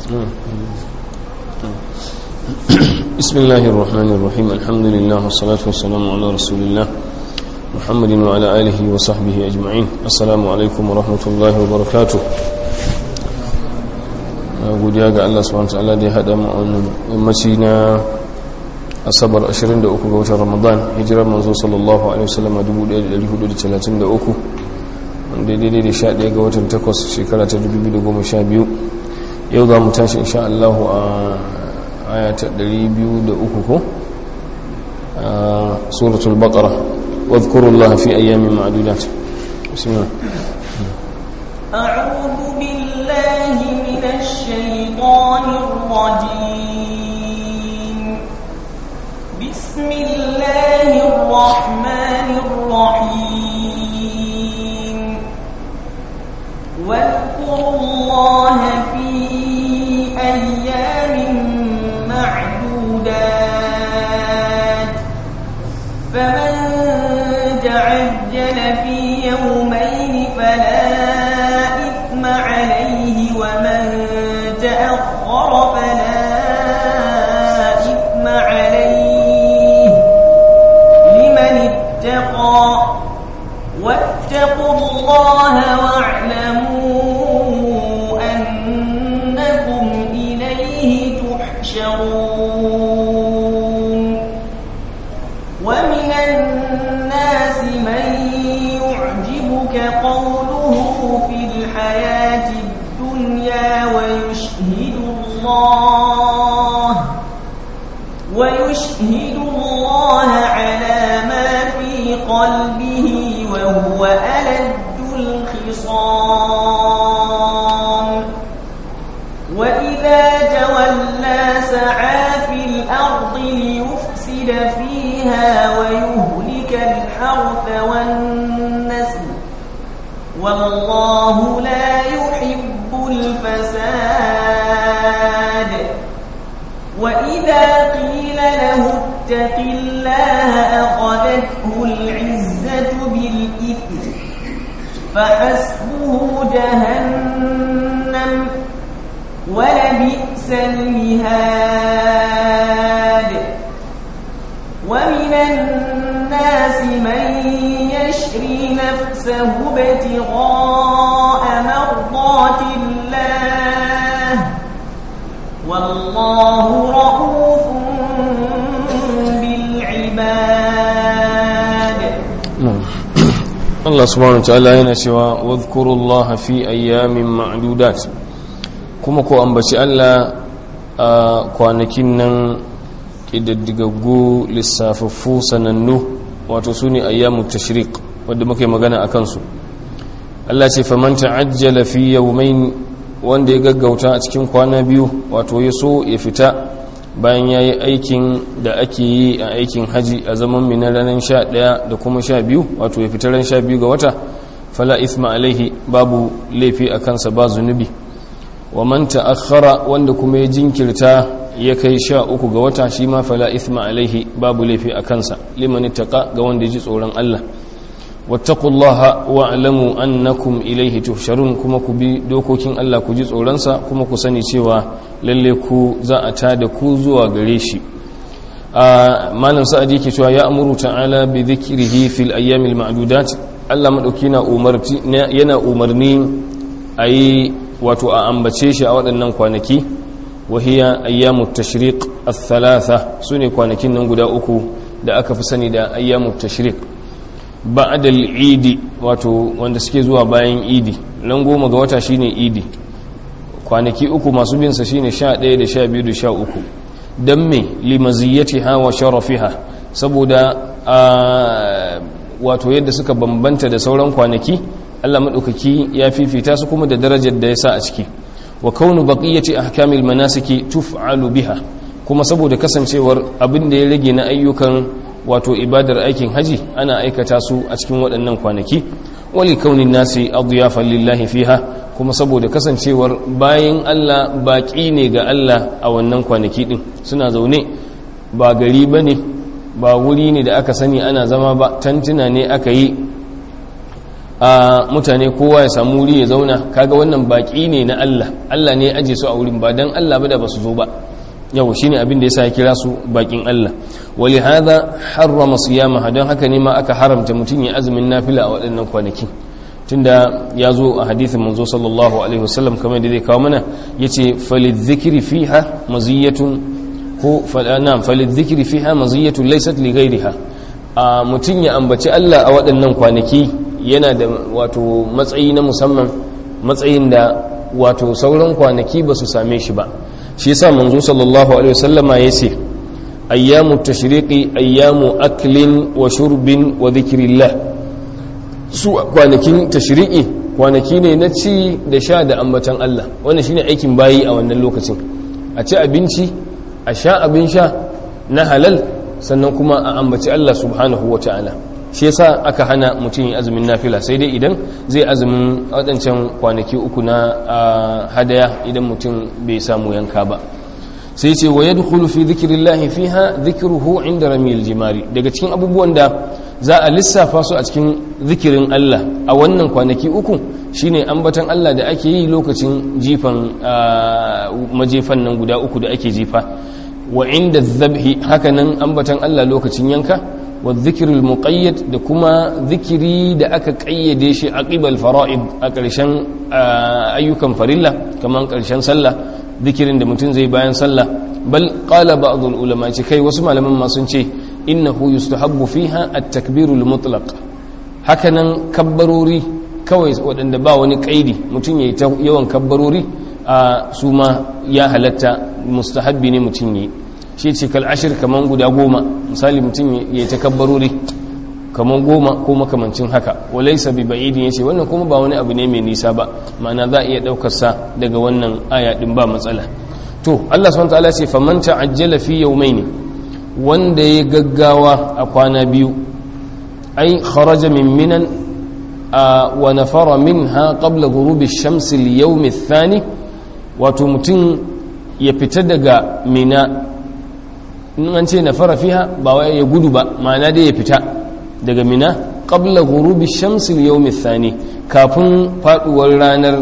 بسم الله الرحمن الرحيم الحمد لله والصلاة والسلام على رسول الله محمد وعلى آله وصحبه أجمعين السلام عليكم ورحمة الله وبركاته godiya ga Allah subhanahu wa ta'ala da ya hada mu a wannan yammaci na asabar 23 ga watan Ramadan hijirar manzo sallallahu alaihi wasallam 1433 wanda daidai da 11 ga watan 8 shekara ta 2012 yau za mu tashi insha Allah a aya ta 203 ko suratul baqara واذكروا الله في أيام معدودات بسم الله أعوذ بالله من الشيطان الرجيم بسم الله الرحمن الرحيم واذكروا الله في أيام معدودات فمن تعجل في يومين فلا إثم عليه ومن تأخر فلا إثم عليه لمن اتقى واتقوا الله واعلموا أنكم إليه تحشرون ومن الناس من يعجبك قوله في الحياة الدنيا ويشهد الله ويشهد الله على ما في قلبه وهو ألد الخصام وإذا تولى سعى في الأرض ليفسد فيها ويهلك الحرث والنسل والله لا يحب الفساد وإذا قيل له اتق الله أخذته العزة بالإثم فحسبه جهنم ولبئس المهاد ومن الناس من يشري نفسه ابتغاء مرضات الله والله رؤوف بالعباد Allah subhanahu wa ta'ala yana cewa wadhkurullaha fi ayyamin ma'dudat kuma ko ambaci Allah a kwanakin nan kididdigaggu lissafaffu sanannu wato sune ayyamut tashriq wanda muke magana akan su Allah ce faman ta'ajjala fi yawmayn wanda ya gaggauta a cikin kwana biyu wato ya so ya fita bayan ya yi aikin da ake yi a aikin haji a zaman mina ranar sha ɗaya da kuma sha biyu wato ya fita ran sha biyu ga wata fala isma alaihi babu laifi a kansa ba zunubi wa man ta'akhkhara wanda kuma ya jinkirta ya kai sha uku ga wata shi ma fala isma alaihi babu laifi a kansa liman ittaqa ga wanda ya ji tsoron Allah wattaqullaha wa'lamu annakum ilayhi tuhsharun kuma ku bi dokokin Allah ku ji tsoronsa kuma ku sani cewa lalle ku za a tada ku zuwa gare shi malam sa'ad yake cewa ya amuru ta'ala bi dhikrihi fil ayyamil ma'dudat Allah madauki na umarti yana umarni ayi wato a ambace shi a waɗannan kwanaki wa hiya ayyamut tashriq ath-thalatha sune kwanakin nan guda uku da aka fi sani da ayyamut tashriq ba'da al-idi wato wanda suke zuwa bayan idi ran goma ga wata shine idi kwanaki uku masu bin sa shine 11 da 12 da 13 dan me limaziyatiha wa sharafiha saboda wato yadda suka bambanta da sauran kwanaki Allah madaukaki ya fifita su kuma da darajar da ya sa a ciki wa kaunu baqiyati ahkamil manasiki tuf'alu biha kuma saboda kasancewar abin da ya rage na ayyukan wato ibadar aikin haji ana aikata su a cikin waɗannan kwanaki wali kaunin nasi adiyafan lillahi fiha kuma saboda kasancewar bayan Allah baƙi ne ga Allah a wannan kwanaki ɗin suna zaune ba gari ba ne ba wuri ne da aka sani ana zama ba tantuna ne aka yi a mutane kowa ya samu wuri ya zauna kaga wannan baki ne na Allah Allah ne ya aje su a wurin ba dan Allah ba da basu zo ba yau shine abin da yasa ya kira su bakin Allah wali hadha harrama siyamaha don haka ne ma aka haramta mutum ya azumin nafila a waɗannan kwanaki tunda ya zo a hadithin manzo sallallahu alaihi wasallam kamar da zai kawo mana yace falidhikri fiha maziyatun ko na'am falidhikri fiha maziyatun laysat li ghayriha a mutum ya ambaci Allah a waɗannan kwanaki yana da wato matsayi na musamman matsayin da wato sauran kwanaki ba su same shi ba shi yasa manzo sallallahu alaihi wasallama yace ayyamu tashriqi ayyamu aklin wa shurbin wa dhikrillah su kwanakin tashriqi kwanaki ne na ci da sha da ambatan Allah wannan shine aikin bayi a wannan lokacin a ci abinci a sha abin sha na halal sannan kuma a ambaci Allah subhanahu wataala shi yasa aka hana mutum yin azumin nafila sai dai idan zai azumin waɗancan kwanaki uku na hadaya idan mutum bai samu yanka ba sai ce wa yadkhulu fi dhikrillahi fiha dhikruhu inda ramil jimari daga cikin abubuwan da za a lissafa su a cikin zikirin Allah a wannan kwanaki uku shine ambatan Allah da ake yi lokacin jifan majefan nan guda uku da ake jifa wa inda dhabhi hakanan ambatan Allah lokacin yanka والذكر المقيد da kuma zikiri da aka kayyade shi a ƙibal fara'id a ƙarshen ayyukan farilla kamar ƙarshen sallah zikirin da mutum zai bayan sallah bal qala ba'd ulama ce kai wasu malaman ma sun ce innahu yustahabbu fiha at-takbirul mutlaq hakanan kabbarori kawai waɗanda ba wani kaidi mutum yayi ta yawan kabbarori a su ma ya halatta mustahabbi ne mutum yayi shi ce kal ashir kaman guda goma misali mutum ya ta kabbarori kaman goma ko makamancin haka walaisa bi ba'idin yace wannan kuma ba wani abu ne mai nisa ba ma'ana za a iya daukar sa daga wannan aya din ba matsala to Allah subhanahu wataala ce faman ta'ajjala fi yawmayn wanda ya gaggawa a kwana biyu ai kharaja min minan wa nafara minha qabla ghurubi ash-shams al-yawm ath-thani wato mutum ya fita daga mina in an ce na fara fiha ba wai ya gudu ba ma'ana dai ya fita daga mina qabla ghurubi shamsil yawm thani kafin faduwar ranar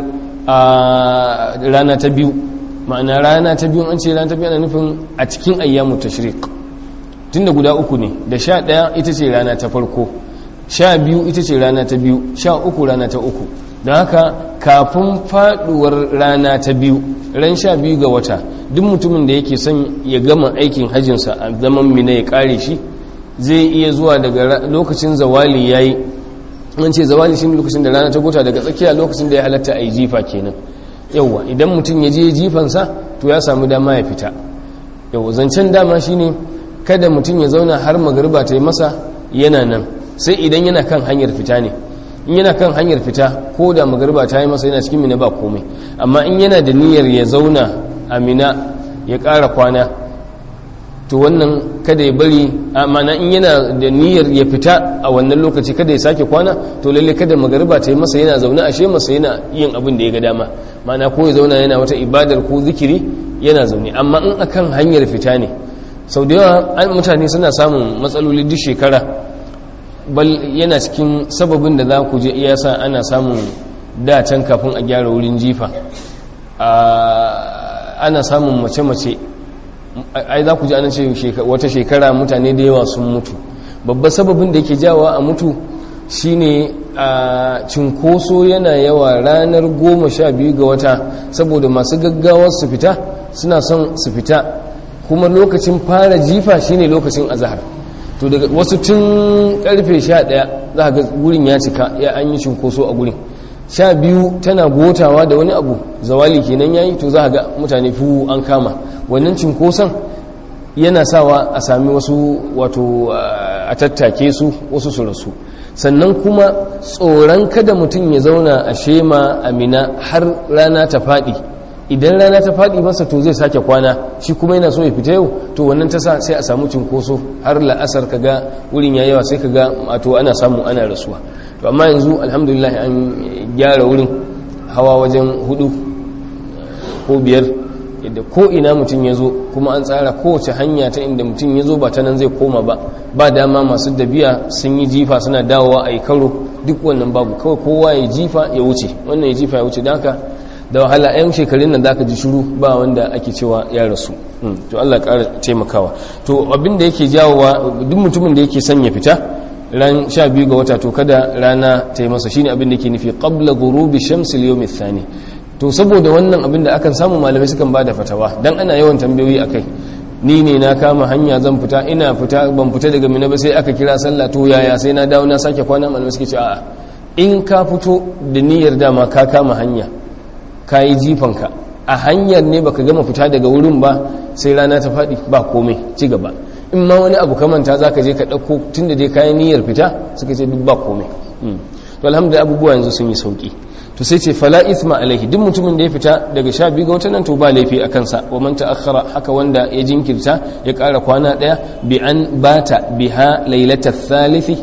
rana ta biyu ma'ana rana ta biyu an ce rana ta biyu ana nufin a cikin ayyamu tashriq tunda guda uku ne da sha ɗaya ita ce rana ta farko sha biyu ita ce rana ta biyu sha uku rana ta uku don haka kafin faduwar rana ta biyu ran sha biyu ga wata duk mutumin da yake son ya gama aikin hajjinsa a zaman mina ya kare shi zai iya zuwa daga lokacin zawali ya yi an ce zawali shi lokacin da rana ta gota daga tsakiya lokacin da ya halatta a yi jifa kenan yauwa idan mutum ya je jifansa to ya samu dama ya fita yauwa zancen dama shine kada mutum ya zauna har magariba ta yi masa yana nan sai idan yana kan hanyar fita ne in yana kan hanyar fita ko da magariba ta yi masa yana cikin mina ba komai amma in yana da niyyar ya zauna a mina ya ƙara kwana to wannan kada ya bari amana in yana da niyyar ya fita a wannan lokaci kada ya sake kwana to lalle kada magariba ta yi masa yana zaune ashe masa yana yin abin da ya ga dama mana ko ya zauna yana wata ibadar ko zikiri yana zaune amma in akan hanyar fita ne sau da yawa mutane suna samun matsaloli duk shekara bal yana cikin sababin da za ku je iyasa ana samun dacen kafin a gyara wurin jifa ana samun mace-mace ai za ku ji ana ce wata shekara mutane da yawa sun mutu babban sababin da yake jawa a mutu shine a cinkoso yana yawa ranar goma sha biyu ga wata saboda masu gaggawar su fita suna son su fita kuma lokacin fara jifa shine lokacin azahar to daga wasu tun karfe sha ɗaya za ga gurin ya cika ya an yi cinkoso a gurin sha biyu tana gotawa da wani abu zawali kenan yayi to za ga mutane fu an kama wannan cinkoson yana sawa a sami wasu wato a tattake su wasu su rasu sannan kuma tsoron kada mutum ya zauna a shema amina har rana ta faɗi idan rana ta faɗi masa to zai sake kwana shi kuma yana so ya fita yau to wannan ta sa sai a samu cinkoso har la'asar ka ga wurin ya yawa sai ka ga wato ana samu ana rasuwa to amma yanzu alhamdulillah an gyara wurin hawa wajen hudu ko biyar yadda ko ina mutum ya zo kuma an tsara kowace hanya ta inda mutum ya zo ba ta nan zai koma ba ba dama masu dabiya sun yi jifa suna dawowa a yi karo duk wannan babu kawai kowa ya jifa ya wuce wannan ya jifa ya wuce da haka da wahala yan shekarun nan zaka ji shiru ba wanda ake cewa ya rasu to Allah ya ƙara taimakawa to abin da yake jawowa duk mutumin da yake son ya fita ran 12 ga wata to kada rana ta yi masa shine abin da yake nufi qabla ghurubi shamsi al-yawm ath-thani to saboda wannan abin da akan samu malamai sukan bada fatawa dan ana yawan tambayoyi akai ni ne na kama hanya zan fita ina fita ban fita daga mina ba sai aka kira sallah to yaya sai na dawo na sake kwana malamai suke ce a'a in ka fito da niyyar dama ka kama hanya ka yi jifanka a hanyar ne baka gama fita daga wurin ba sai rana ta faɗi ba komai ci gaba in ma wani abu kamanta za ka je ka ɗauko tun da dai kayan niyyar fita suka ce duk ba komai to alhamdulillah abubuwa yanzu sun yi sauki to sai ce fala ithma alaihi duk mutumin da ya fita daga sha biyu ga watan nan to ba laifi a kansa wa man ta'akhkhara haka wanda ya jinkirta ya ƙara kwana ɗaya bi an bata biha lailata thalithi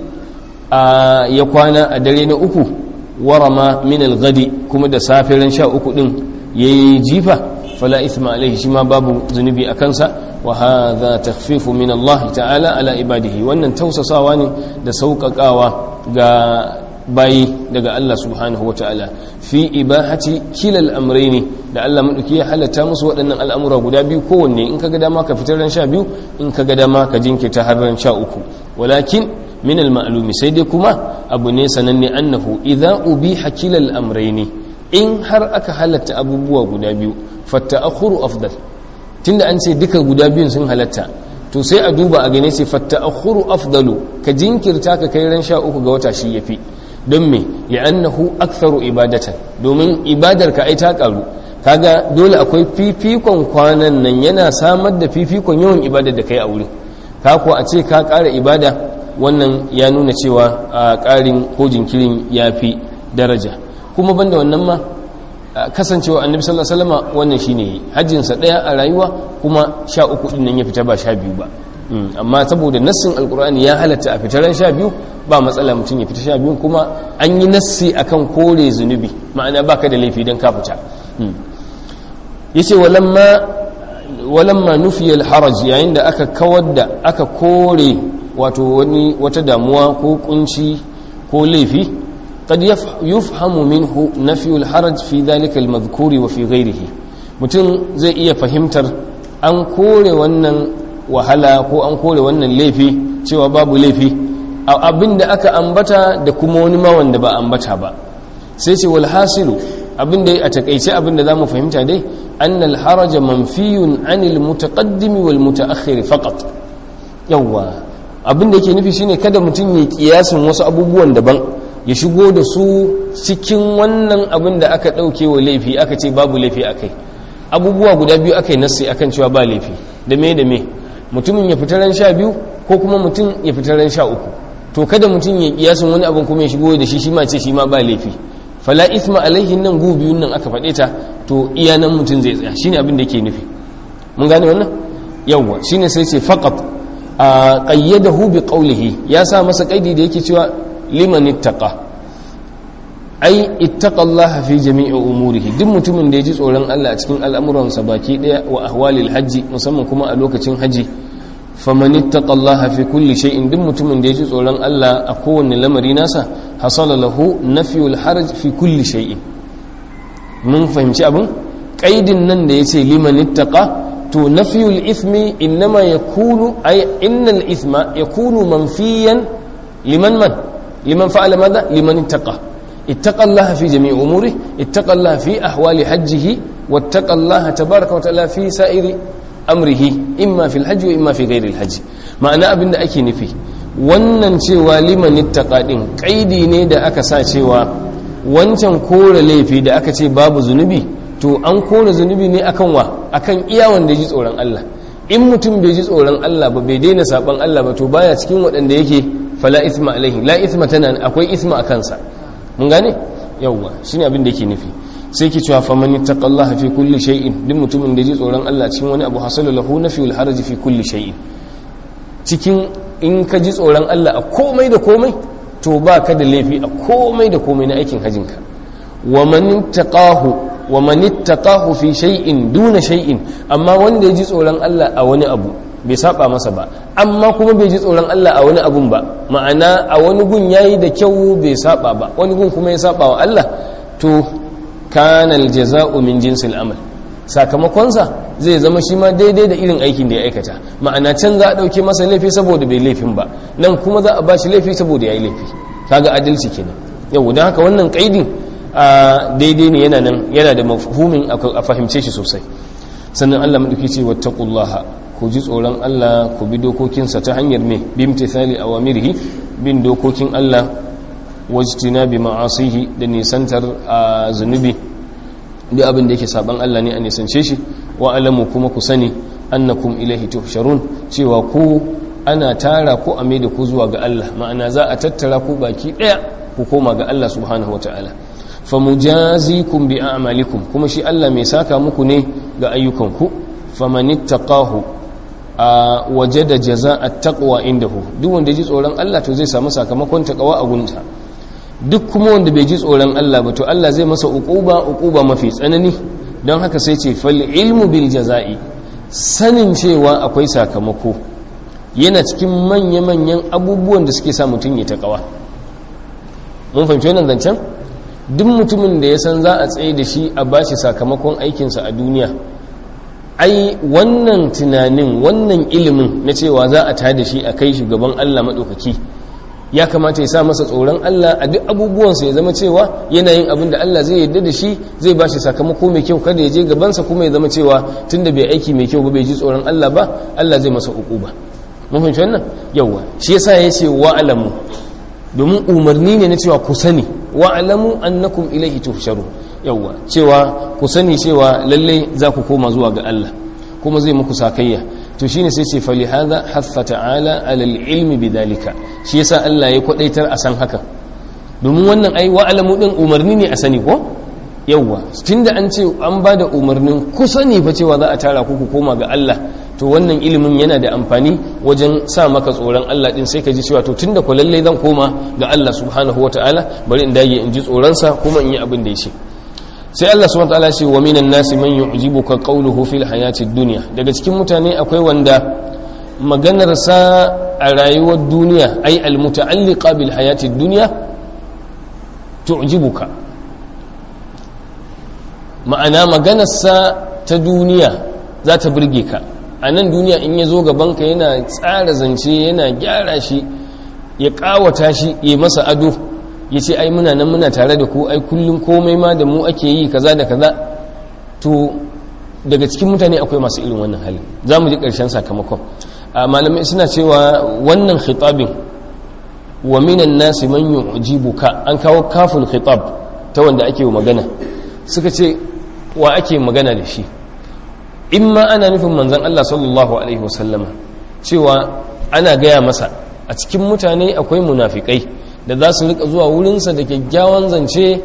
ya kwana a dare na uku warama min al-ghadi kuma da safiran sha uku din yayi jifa fala ithma alaihi shi ma babu zunubi a kansa wa hadha takhfifu min Allah ta'ala ala ibadihi wannan tausasawa ne da sauƙaƙawa ga bayi daga Allah subhanahu wa ta'ala fi ibahati kilal amraini da Allah maɗauki ya halatta musu waɗannan al'amura guda biyu kowanne in ka ga dama ka fitar ran sha biyu in ka ga dama ka jinkirta har ran sha uku walakin min al-ma'lumi sai dai kuma abu ne sananne annahu idza ubiha kilal amraini in har aka halatta abubuwa guda biyu fatta'akhuru afdal tunda an ce duka guda biyun sun halatta to sai a duba a gane ce fatta'akhuru afdalu ka jinkirta ka kai ran sha uku ga wata shi yafi don me li'annahu aktharu ibadatan domin ibadar ka ai ta karu kaga dole akwai fifikon kwanan nan yana samar da fifikon yawan ibadar da kai a wurin ka ko a ce ka ƙara ibada wannan ya nuna cewa a ƙarin ko jinkirin ya fi daraja kuma banda wannan ma kasancewa annabi sallallahu alaihi wasallam wannan shine hajjin sa daya a rayuwa kuma sha uku din nan ya fita ba sha biyu ba amma saboda nassin alkur'ani ya halatta a fitaran sha biyu ba matsala mutum ya fita sha biyu kuma an yi nassi akan kore zunubi ma'ana baka da laifi don ka fita yace walamma walamma nufiya alharaj yayin da aka kawar da aka kore wato wani wata damuwa ko kunci ko laifi قد يفهم منه نفي الحرج في ذلك المذكور وفي غيره mutum zai iya fahimtar an kore wannan wahala ko an kore wannan laifi cewa babu laifi abin da aka ambata da kuma wani ma wanda ba ambata ba sai ce wal hasilu abin da a takaice abin da zamu fahimta dai annal haraja manfiyun anil mutaqaddim wal mutaakhir faqat yawa abin da yake nufi shine kada mutum ya kiyasin wasu abubuwan daban ya shigo da su cikin wannan abin da aka dauke wa laifi aka ce babu laifi akai abubuwa guda biyu aka yi nassi akan cewa ba laifi da me da me mutumin ya fita ran sha biyu ko kuma mutum ya fita ran sha uku to kada mutum ya kiyasin wani abin kuma ya shigo da shi shi ma ce shi ma ba laifi fala isma alaihi nan gu biyun nan aka faɗe ta to iya nan mutum zai tsaya shine abin da yake nufi mun gane wannan yawwa shine sai ce faqat a qayyadahu bi qawlihi ya sa masa kaidi da yake cewa liman ittaqa ai ittaqallaha fi jami'i umurihi duk mutumin da ya ji tsoron Allah a cikin al'amuransa baki daya wa ahwalil hajji musamman kuma a lokacin haji faman ittaqallaha fi kulli shay'in duk mutumin da ya ji tsoron Allah a kowanne lamari nasa hasala lahu nafyul haraj fi kulli shay'in mun fahimci abin qaidin nan da yace liman ittaqa to nafyul ithmi inma yakunu ay innal ithma yakunu manfiyan liman man liman fa'ala madha liman ittaqa اتقى الله في جميع أموره اتقى الله في أحوال حجه واتقى الله تبارك وتعالى في سائر أمره إما في الحج وإما في غير الحج معنى أبن أكي نفي wannan cewa liman ittaqa din kaidi ne da aka sa cewa wancan kore laifi da aka ce babu zunubi to an kore zunubi ne akan wa akan iya wanda ji tsoron Allah in mutum bai ji tsoron Allah ba bai daina saban Allah ba to baya cikin waɗanda yake fala isma alaihi la isma tana akwai isma a kansa mun gane yawwa shine abin da yake nufi sai ki cewa faman yattaqallaha fi kulli shay'in duk mutumin da ji tsoron Allah cikin wani abu hasalu lahu nafyul haraji fi kulli shay'in cikin in ka ji tsoron Allah a komai da komai to ba ka da laifi a komai da komai na aikin hajinka wa man taqahu wa man ittaqahu fi shay'in duna shay'in amma wanda ya ji tsoron Allah a wani abu bai saba masa ba amma kuma bai ji tsoron Allah a wani abun ba ma'ana a wani gun yayi da kyau bai saba ba wani gun kuma ya saba wa Allah to kana aljaza'u min jinsil amal sakamakonsa zai zama shi ma daidai da irin aikin da ya aikata ma'ana can za a ɗauke masa laifi saboda bai laifin ba nan kuma za a ba shi laifi saboda ya yi laifi kaga adalci kenan yau don haka wannan kaidin a daidai ne yana nan yana da mafhumin a fahimce shi sosai sannan Allah madauki ce wattaqullaha ku ji tsoron Allah ku bi dokokinsa ta hanyar me bimtithali awamirihi bin dokokin Allah wajtina bi ma'asihi da nisantar a zunubi duk abin da yake saban Allah ne a nisance shi wa alamu kuma ku sani annakum ilaihi tuhsharun cewa ku ana tara ku a da ku zuwa ga Allah ma'ana za a tattara ku baki daya ku koma ga Allah subhanahu wataala famujazikum bi a'malikum kuma shi Allah mai saka muku ne ga ayyukanku famanittaqahu a wajada jaza'at taqwa indahu duk wanda ji tsoron Allah to zai samu sakamakon taqwa a gunta duk kuma wanda bai ji tsoron Allah ba to Allah zai masa uquba uquba mafi tsanani don haka sai ce fal ilmu bil jaza'i sanin cewa akwai sakamako yana cikin manya-manyan abubuwan da suke sa mutum ya taqwa mun fahimci wannan zancen duk mutumin da ya san za a tsaye da shi a bashi sakamakon aikinsa a duniya ai wannan tunanin wannan ilimin na cewa za a tada shi a kai shugaban Allah maɗaukaki ya kamata ya sa masa tsoron Allah a duk abubuwansa ya zama cewa yana yin abin da Allah zai yarda da shi zai ba shi sakamako mai kyau kada ya je gabansa kuma ya zama cewa tunda bai aiki mai kyau ba bai ji tsoron Allah ba Allah zai masa uquba mun fahimci wannan yawa shi yasa ya ce wa alamu domin umarni ne na cewa ku sani wa alamu annakum ilaihi tuhsharu yawa cewa ku sani cewa lalle za ku koma zuwa ga Allah kuma zai muku sakayya to shine sai ce fali hadha haffa ta'ala ala ilmi bidalika shi yasa Allah ya kwadaitar a san haka domin wannan ai wa alamu din umarni ne a sani ko yawa tunda an ce an ba da umarnin ku sani fa cewa za a tara ku ku koma ga Allah to wannan ilimin yana da amfani wajen sa maka tsoron Allah din sai ka ji cewa to tunda ku lalle zan koma ga Allah subhanahu wataala bari in dage in ji tsoron sa kuma in yi abin da ya ce sai Allah subhanahu wataala ce wa minan nasi man yu'jibuka qawluhu fil hayati dunya daga cikin mutane akwai wanda maganar sa a rayuwar duniya ai al muta'alliqa bil hayati dunya tu'jibuka ma'ana maganar sa ta duniya za ta burge ka a nan duniya in ya zo gabanka yana tsara zance yana gyara shi ya kawata shi ya masa ado ya ce ai muna nan muna tare da ku ai kullum komai ma da mu ake yi kaza da kaza to daga cikin mutane akwai masu irin wannan halin za mu ji ƙarshen sakamakon a malamai suna cewa wannan khitabin wa minan nasi man yu'jibuka an kawo kafin khitab ta wanda ake magana suka ce wa ake magana da shi in ma ana nufin manzan Allah sallallahu Alaihi wasallama cewa ana gaya masa a cikin mutane akwai munafikai da za su rika zuwa wurinsa da kyakkyawan zance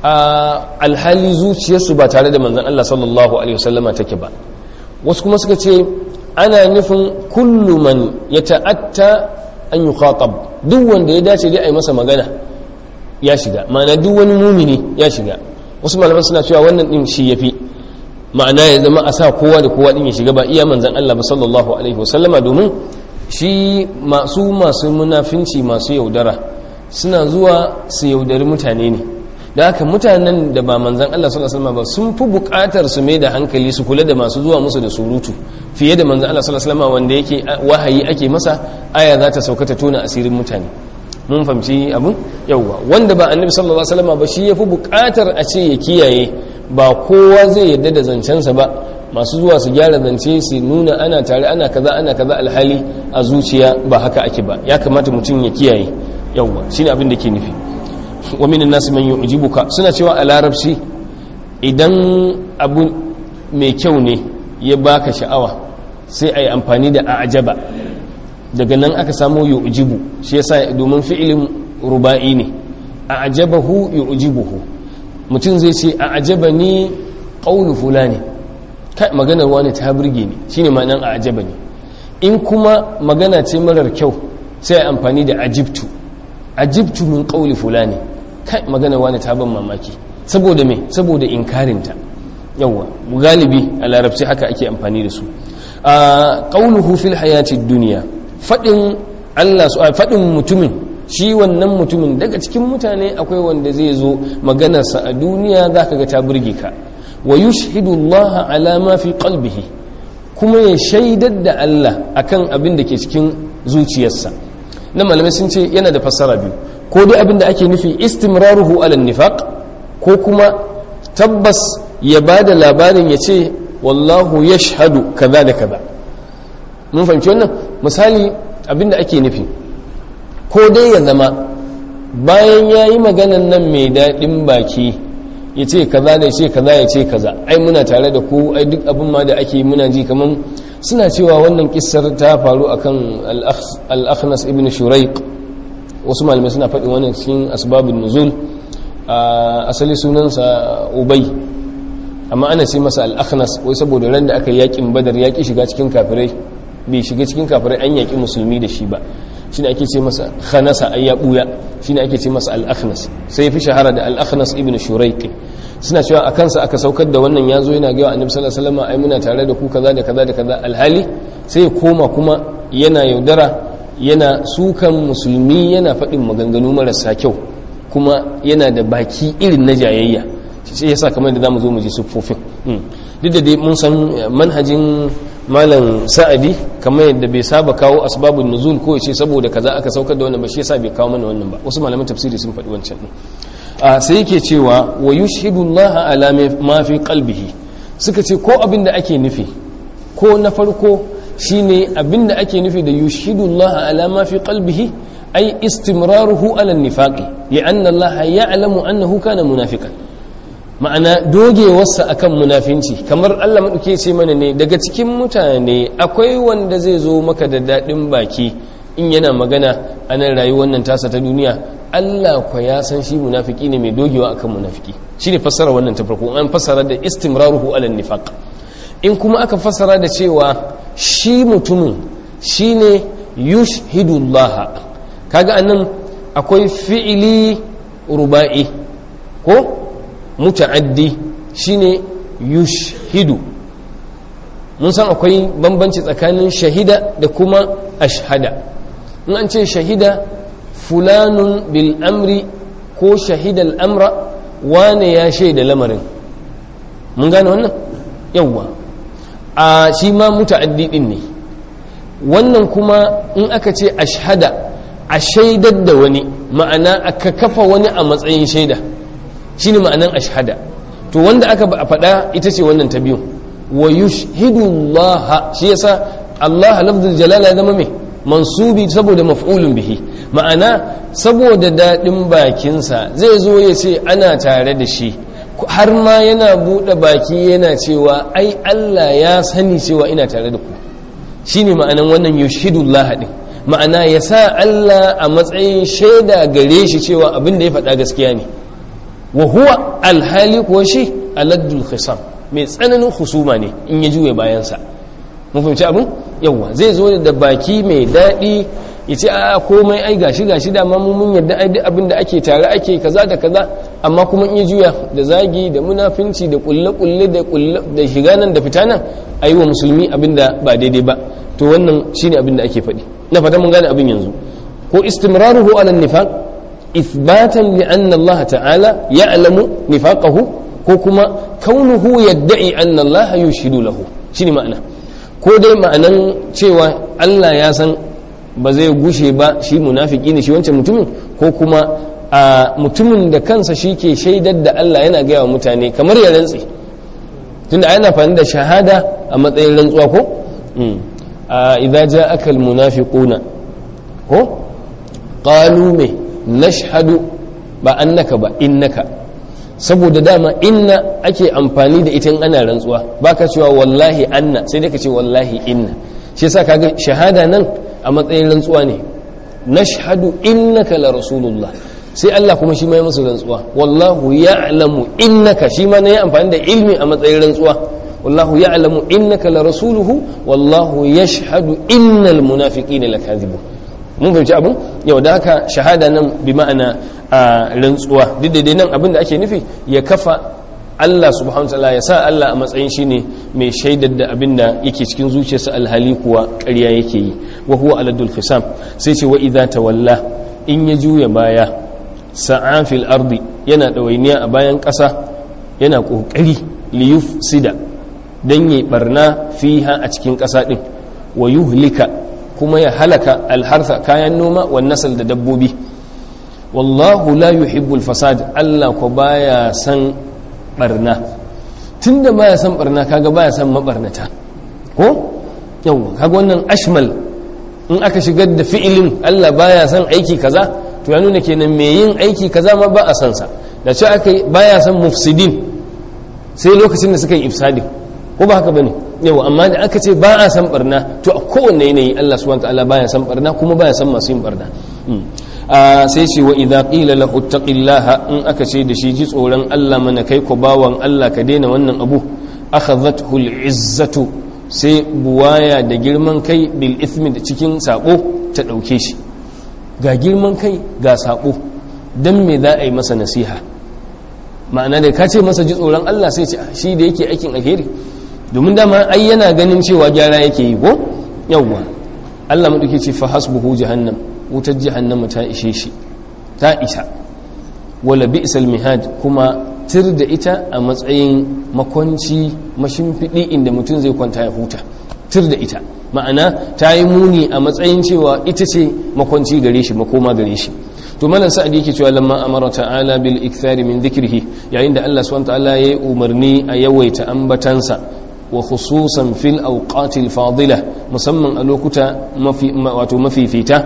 a alhali zuciyarsu ba tare da manzan Allah sallallahu Alaihi wasallama take ba wasu kuma suka ce ana nufin kullu man ya ta'atta an yi khatab duk wanda ya dace dai a yi masa magana ya shiga ma'ana duk wani mumini ya shiga wasu malaman suna cewa wannan din shi yafi ma'ana ya zama a sa kowa da kowa din ya shiga ba iya manzan Allah ba sallallahu alaihi wasallama domin shi masu masu munafinci masu yaudara suna zuwa su yaudari mutane ne da haka mutanen da ba manzan Allah sallallahu alaihi wasallama ba sun fi buƙatar su mai da hankali su kula da masu zuwa musu da surutu fiye da manzan Allah sallallahu alaihi wasallama wanda yake wahayi ake masa aya za ta sauka ta tona asirin mutane mun fahimci abun yauwa wanda ba annabi sallallahu alaihi wasallama ba shi yafi buƙatar a ce ya kiyaye ba kowa zai yadda da zancensa ba masu zuwa su gyara zance su nuna ana tare ana kaza ana kaza alhali a zuciya ba haka ake ba ya kamata mutum ya kiyaye yawwa shine abin da ke nufi wa minan nasi man yu'jibuka suna cewa a larabci idan abu mai kyau ne ya baka sha'awa sai a yi amfani da a'jaba daga nan aka samu yu'jibu shi yasa domin fi'ilin ruba'i ne a'jabahu yu'jibuhu mutum zai ce a ajaba ni ƙaunu fulani kai maganar wani ta burge ni shine ma'anan a ajaba ne in kuma magana ce marar kyau sai amfani da ajibtu ajibtu min ƙauli fulani kai maganar wani ta ban mamaki saboda me saboda inkarinta yawa galibi a larabci haka ake amfani da su a qauluhu fil hayati dunya fadin Allah su fadin mutumin shi wannan mutumin daga cikin mutane akwai wanda zai zo maganarsa a duniya zaka ga ta burge ka wa yushhidu Allah ala ma fi qalbihi kuma ya shaidar da Allah akan abin da ke cikin zuciyarsa na malamai sun ce yana da fassara biyu ko dai abin da ake nufi istimraruhu ala nifaq ko kuma tabbas ya ba da labarin ya ce wallahu ya shahadu kaza da kaza mun fahimci wannan misali abin da ake nufi ko dai ya zama bayan ya yi maganan nan mai daɗin baki ya ce kaza da ya ce kaza ya ce kaza ai muna tare da ku ai duk abin ma da ake muna ji kamar suna cewa wannan kissar ta faru akan al-akhnas ibn shuraiq wasu malamai suna faɗin wannan cikin asbabun nuzul asali sunansa ubay amma ana ce masa al-akhnas wai saboda ran da aka yakin badar yaki shiga cikin kafirai bai shiga cikin kafirai an yaki musulmi da shi ba shine ake ce masa khanasa ay ya buya shine ake ce masa al-akhnas sai fi shahara da al-akhnas ibn shuraiq suna cewa a kansa aka saukar da wannan yazo yana ga annabi sallallahu alaihi wasallam ai muna tare da ku kaza da kaza da kaza alhali sai ya koma kuma yana yaudara yana sukan musulmi yana faɗin maganganu marasa kyau kuma yana da baki irin na jayayya sai yasa kamar da zamu zo mu ji siffofin duk da dai mun san manhajin malam sa'adi kamar yadda bai saba kawo asbabun nuzul ko yace saboda kaza aka saukar da wannan ba shi yasa bai kawo mana wannan ba wasu malaman tafsiri sun faɗi wancan din a sai yake cewa wa yushhidu Allah ala ma fi qalbihi suka ce ko abin da ake nufi ko na farko shine abin da ake nufi da yushhidu Allah ala ma fi qalbihi ay istimraruhu ala nifaqi li'anna Allah ya'lamu annahu kana munafiqan ma'ana dogewarsa akan munafinci kamar Allah maɗauke ce mana ne daga cikin mutane akwai wanda zai zo maka da daɗin baki in yana magana a nan rayuwar nan tasa ta duniya Allah kwa ya san shi munafiki ne mai dogewa akan munafiki shi ne fassara wannan ta farko an fassara da istimraruhu ala nifaq in kuma aka fassara da cewa shi mutumin shine yushhidullah kaga anan akwai fi'ili ruba'i ko muta'addi shine yushhidu mun san akwai bambanci tsakanin shahida da kuma ashhada in an ce shahida fulanun bil amri ko shahida al'amra wane ya shaida lamarin mun gane wannan yawwa a shi ma muta'addi din ne wannan kuma in aka ce ashhada a shaidar da wani ma'ana aka kafa wani a matsayin shaida shine ma'anan ashhada to wanda aka faɗa ita ce wannan ta biyu wa yushhidu Allah shi yasa Allah lafzul jalala zama mai mansubi saboda maf'ulun bihi ma'ana saboda daɗin bakinsa zai zo ya ce ana tare da shi har ma yana buɗe baki yana cewa ai Allah ya sani cewa ina tare da ku shine ma'anan wannan yushhidu Allah din ma'ana ya sa Allah a matsayin shaida gare shi cewa abin da ya faɗa gaskiya ne wa huwa alhali kuwa shi aladdul khisam mai tsananin husuma ne in ya juye bayansa mun fahimci abin yawa zai zo da baki mai daɗi ya ce a komai ai gashi gashi da ma mun yadda ai duk abin da ake tare ake kaza da kaza amma kuma in ya juya da zagi da munafinci da kulle kulle da kulle da shiga nan da fita nan ayi wa musulmi abin da ba daidai ba to wannan shine abin da ake faɗi na fata mun gane abin yanzu ko istimraruhu ala nifaq إثباتا لأن الله تعالى يعلم نفاقه كوكما كونه يدعي أن الله يشهد له شنو معنى ko dai ma'anan cewa Allah ya san ba zai gushe ba shi munafiki ne shi wancan mutumin ko kuma a mutumin da kansa shi ke shaidar da Allah yana gaya wa mutane kamar ya rantsi tunda yana fani da shahada a matsayin rantsuwa ko idza ja'aka almunafiquna ko qalu me nashhadu ba annaka ba innaka saboda dama inna ake amfani da ita in ana rantsuwa baka cewa wallahi anna sai dai ka ce wallahi inna shi yasa kaga shahada nan a matsayin rantsuwa ne nashhadu innaka la rasulullah sai Allah kuma shi mai musu rantsuwa wallahu ya'lamu innaka shi ma ne ya amfani da ilmi a matsayin rantsuwa wallahu ya'lamu innaka la rasuluhu wallahu yashhadu innal munafiqina lakadhibun mun fahimci abin yau da haka shahada nan bi ma'ana a rantsuwa duk da dai nan abin da ake nufi ya kafa Allah subhanahu ta'ala ya sa Allah a matsayin shi ne mai shaidar da abin da yake cikin zuciyarsa alhali kuwa ƙarya yake yi wa huwa aladul fisam sai ce wa idza tawalla in ya juya baya sa'a fil ardi yana ɗawainiya a bayan ƙasa yana ƙoƙari liyuf sida don yi barna fiha a cikin ƙasa ɗin wa yuhlika kuma ya halaka alharsa kayan noma wa nasal da dabbobi wallahu la yuhibbul fasad Allah ko baya san barna tunda baya san barna kaga baya san mabarnata ko yawa kaga wannan ashmal in aka shigar da fi'ilin Allah baya san aiki kaza to ya nuna kenan me yin aiki kaza ma ba a san sa da ce aka baya san mufsidin sai lokacin da suka yi ifsadin ko ba haka bane yawa amma da aka ce ba a san barna to a kowanne yanayi Allah subhanahu wa ta'ala baya san barna kuma baya san masu yin barna sai ce wa idza qila lahu taqillaha in aka ce da shi ji tsoron Allah mana kai ko bawan Allah ka daina wannan abu akhadhathu al'izzatu sai buwaya da girman kai bil ithmi da cikin sako ta dauke shi ga girman kai ga sako dan me za a yi masa nasiha ma'ana da ka ce masa ji tsoron Allah sai ce shi da yake aikin alheri domin dama ai yana ganin cewa gyara yake yi ko yawwa Allah madauke ce fa hasbuhu jahannam wutar jahannama ta ishe shi ta isa wala bi'sal mihad kuma tir da ita a matsayin makwanci mashimfiɗi inda mutum zai kwanta ya huta tir da ita ma'ana ta yi muni a matsayin cewa ita ce makwanci gare shi makoma gare shi to malam sa'ad yake cewa lamma amara ta'ala bil ikthari min dhikrihi yayin da Allah subhanahu ta'ala yayi umarni a yawaita ambatansa wa khususan fil awqatil fadila musamman a lokuta mafi wato mafifita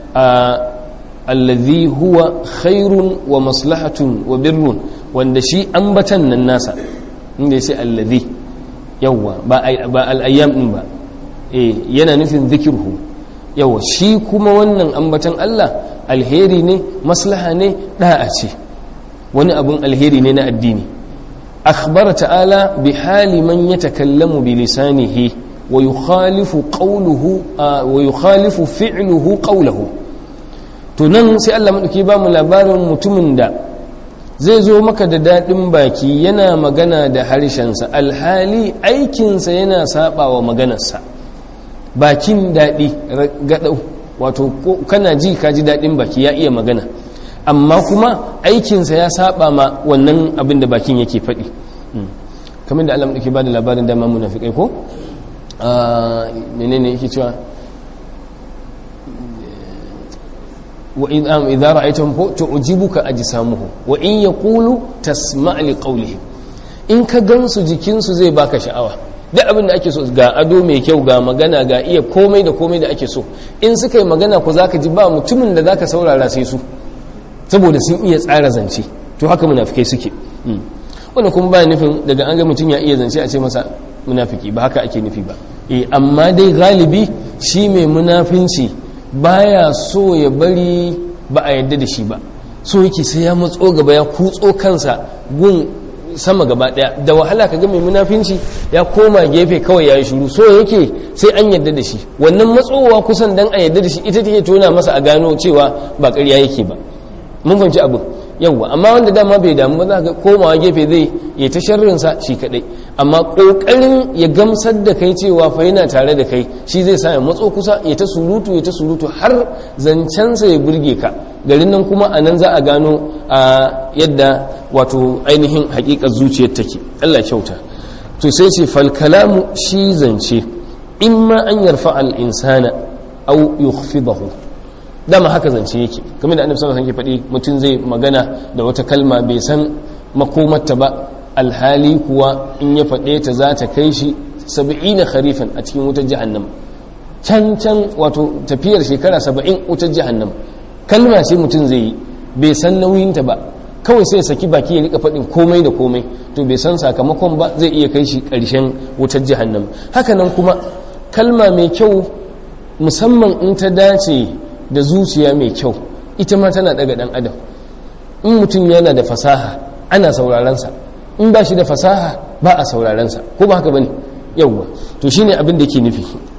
alladhi huwa khairun wa maslahatun wa birrun wanda shi ambatan nan nasa inda yace alladhi yawa ba ba al-ayyam din ba eh yana nufin zikirhu yawa shi kuma wannan ambatan Allah alheri ne maslaha ne da'a ce wani abun alheri ne na addini akhbara ta'ala bi hali man yatakallamu bi lisanihi wa yukhalifu qawluhu wa yukhalifu fi'luhu qawluhu to nan sai Allah madauki ba mu labarin mutumin da zai zo maka da dadin baki yana magana da harshensa alhali aikinsa yana saba wa maganarsa bakin daɗi gaɗau wato kana ji ka ji daɗin baki ya iya magana amma kuma aikinsa ya saba ma wannan abin da bakin yake faɗi kamar da Allah ke ba da labarin dama munafikai ko menene yake cewa wa idza ra'aytahum tu'jibuka ajsamuhum wa in yaqulu tasma' li qawlihim in ka gansu jikinsu zai baka sha'awa duk abin da ake so ga ado mai kyau ga magana ga iya komai da komai da ake so in suka yi magana ku zaka ji ba mutumin da zaka saurara sai su saboda sun iya tsara zance to haka munafikai suke wannan kuma ba nufin daga an ga mutum ya iya zance a ce masa munafiki ba haka ake nufi ba eh amma dai galibi shi mai munafinci baya so ya bari ba a yadda da shi ba so yake sai ya matso gaba ya kutso kansa gun sama gaba daya da wahala ka ga mai munafinci ya koma gefe kawai ya yi shuru so yake sai an yadda da shi wannan matsowa kusan dan a yadda da shi ita take tona masa a gano cewa ba ƙarya yake ba mun fahimci abin yawwa amma wanda dama bai damu ba za ga komawa gefe zai ya ta sharrinsa shi kadai amma kokarin ya gamsar da kai cewa fa yana tare da kai shi zai sa ya matso kusa ya ta surutu ya ta surutu har zancensa ya burge ka garin nan kuma a nan za a gano a yadda wato ainihin hakikar zuciyar take Allah kyauta to sai ce fal kalamu shi zance imma an yarfa al insana aw yukhfidahu dama haka zance yake kamar da annabi sallallahu alaihi wasallam faɗi mutum zai magana da wata kalma bai san makomarta ba alhali kuwa in ya faɗe ta za ta kai shi saba'ina kharifan a cikin wutar jahannam can can wato tafiyar shekara saba'in wutar jahannam kalma ce mutum zai yi bai san nauyinta ba kawai sai saki baki ya rika faɗin komai da komai to bai san sakamakon ba zai iya kai shi ƙarshen wutar jahannam hakanan kuma kalma mai kyau musamman in ta dace da zuciya mai kyau ita ma tana daga dan adam in mutum yana da fasaha ana saurarensa in ba shi da fasaha ba a saurarensa ko ba haka bane yawwa to shine abin da ke nufi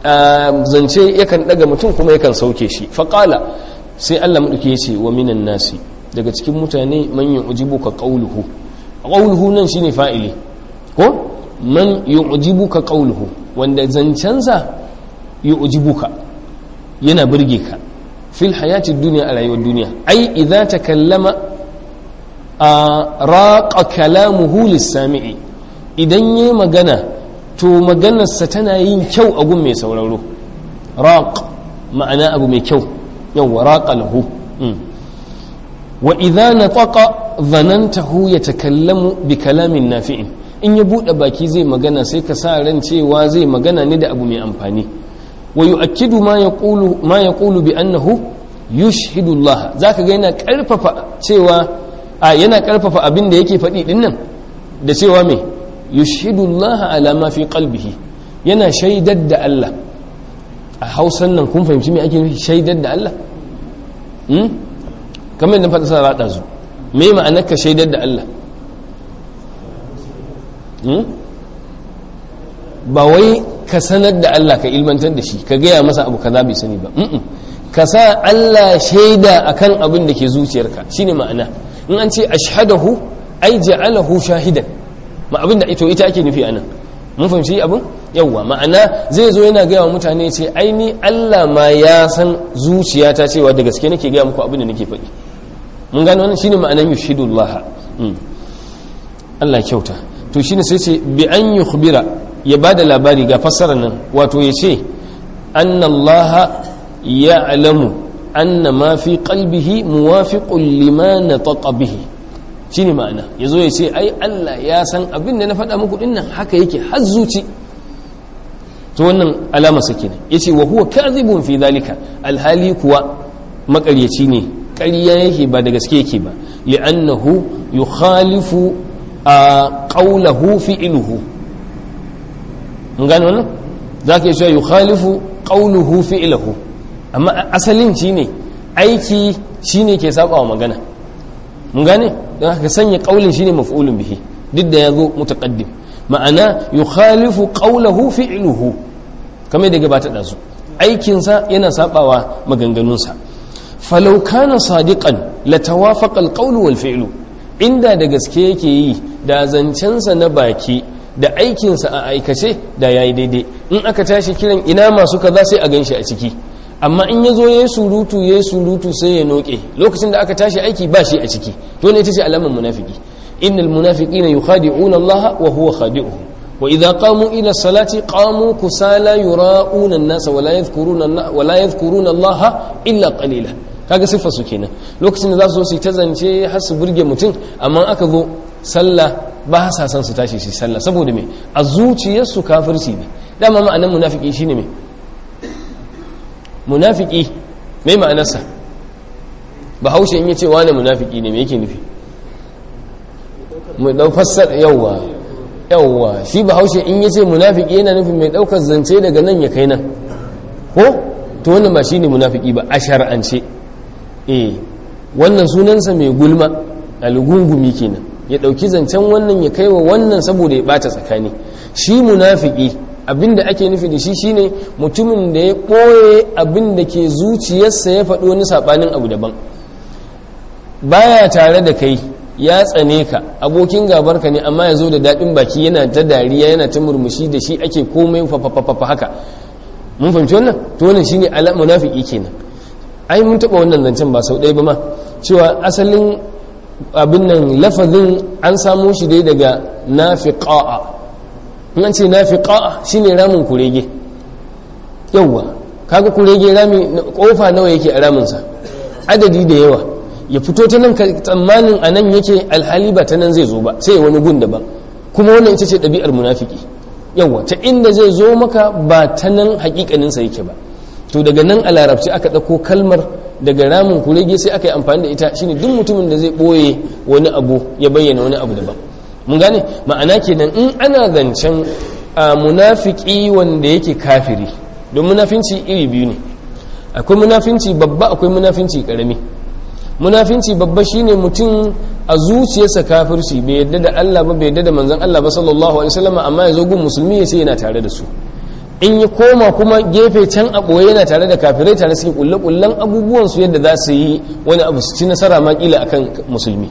zance yakan daga mutum kuma yakan sauke shi faqala sai Allah madauke ya ce wa minan nasi daga cikin mutane man yu'jibuka qawluhu qawluhu nan shine fa'ili ko man yu'jibuka qawluhu wanda zancensa yu'jibuka yana burge ka fil hayati dunya a rayuwar duniya ai idza takallama a raqa kalamuhu lis-sami'i idan yayi magana to maganarsa tana yin kyau a gun mai sauraro raq ma'ana abu mai kyau yawwa raqa lahu wa idza nataqa dhanantahu yatakallamu bi kalamin nafi'in in ya bude baki zai magana sai ka sa ran cewa zai magana ne da abu mai amfani wa yu'akkidu ma yaqulu ma yaqulu bi annahu yushhidu Allah zaka ga yana karfafa cewa a yana karfafa abin da yake faɗi din nan da cewa me yushhidu Allah ala ma fi qalbihi yana shaidar da Allah a Hausan nan kun fahimci me ake nufi shaidar da Allah hmm? kamar yadda faɗa sa raɗa zu me ma'anar ka shaidar da Allah ba wai ka sanar da Allah ka ilmantar da shi ka gaya masa abu kaza bai sani ba ka sa Allah shaida akan abin da ke zuciyarka shine ma'ana in an ce ashhadahu ai ja'alahu shahidan ma abin da ito ita ake nufi anan mun fahimci abin yawwa ma'ana zai zo yana gaya wa mutane ce ai ni Allah ma ya san zuciyata cewa da gaske nake gaya muku abin da nake faɗi mun gano wannan shine ma'anan yushhidullah Allah kyauta to shine sai ce bi an yukhbira ya bada labari ga fassarar nan wato ya ce annallaha ya'lamu anna ma fi qalbihi muwafiqun lima nataqa bihi shine ma'ana yazo ya ce ai Allah ya san abin da na faɗa muku dinnan haka yake har zuci to wannan alama sake ne yace wa huwa kadhibun fi dhalika alhali kuwa makaryaci ne ƙarya yake ba da gaske yake ba li'annahu yukhalifu a qawlahu fi'luhu mun gane wannan zaka yi yukhalifu qawluhu fi'luhu amma asalin shine aiki shine ke saba wa magana mun gane don haka sanya qaulin shine maf'ulun bihi duk da yazo mutaqaddim ma'ana yukhalifu qawluhu fi'luhu kamar da gabata da su aikinsa yana sabawa maganganunsa falau kana sadiqan latawafaqa alqawlu wal fi'lu inda da gaske yake yi da zancensa na baki da aikinsa a aikace da yayi daidai in aka tashi kiran ina masu kaza sai a ganshi a ciki amma in yazo yayi surutu yayi surutu sai ya noke lokacin da aka tashi aiki ba shi a ciki to ne ita ce alamar munafiki innal munafiqina yukhadi'una Allah wa huwa khadi'uhum wa idza qamu ila salati qamu kusala yura'una an-nasa wa la yadhkuruna wa la yadhkuruna Allah illa qalila kaga siffar su kenan lokacin da za su zo su ta zance har su burge mutum amma aka zo sallah ba sa san su tashi su sallah saboda me a zuciyarsu kafirci ne dama ma'anar munafiki shine me munafiki me ma'anarsa bahaushe in yace wani munafiki ne me yake nufi mu dau fassar yawwa yawwa shi bahaushe in yace munafiki yana nufin mai daukar zance daga nan ya kai nan ko to wannan ba shine munafiki ba a shar'ance eh wannan sunansa mai gulma algungumi kenan ya dauki zancen wannan ya kaiwa wannan saboda ya bata tsakani shi munafiki abinda ake nufi da shi shine mutumin da ya ɓoye abinda ke zuciyarsa ya faɗi wani saɓanin abu daban baya tare da kai ya tsane ka abokin gabarka ne amma ya zo da daɗin baki yana ta dariya yana ta murmushi da shi ake komai fafafafa haka mun fahimci wannan to wannan shine ala munafiki kenan ai mun taɓa wannan zancen ba sau ɗaya ba ma cewa asalin abin nan lafazin an samo shi dai daga nafiqa'a an ce nafiqa shine ramin kurege yawwa kaga kurege rami kofa nawa yake a raminsa adadi da yawa ya fito ta nan tsammanin a nan yake alhali ba ta nan zai zo ba sai wani gun daban kuma wannan ita ce ɗabi'ar munafiki yawwa ta inda zai zo maka ba ta nan hakikaninsa yake ba to daga nan a larabci aka ɗauko kalmar daga ramin kurege sai aka yi amfani da ita shine duk mutumin da zai ɓoye wani abu ya bayyana wani abu daban mun gane ma'ana kenan in ana zancen munafiki wanda yake kafiri don munafinci iri biyu ne akwai munafinci babba akwai munafinci karami munafinci babba shine mutum a zuciyarsa kafirci bai yadda da Allah ba bai yadda da manzon Allah ba sallallahu alaihi wasallam amma ya zo gun musulmi ya ce yana tare da su in ya koma kuma gefe can a ɓoye yana tare da kafirai tare suke kulle kullen abubuwan su yadda za su yi wani abu su ci nasara ma kila akan musulmi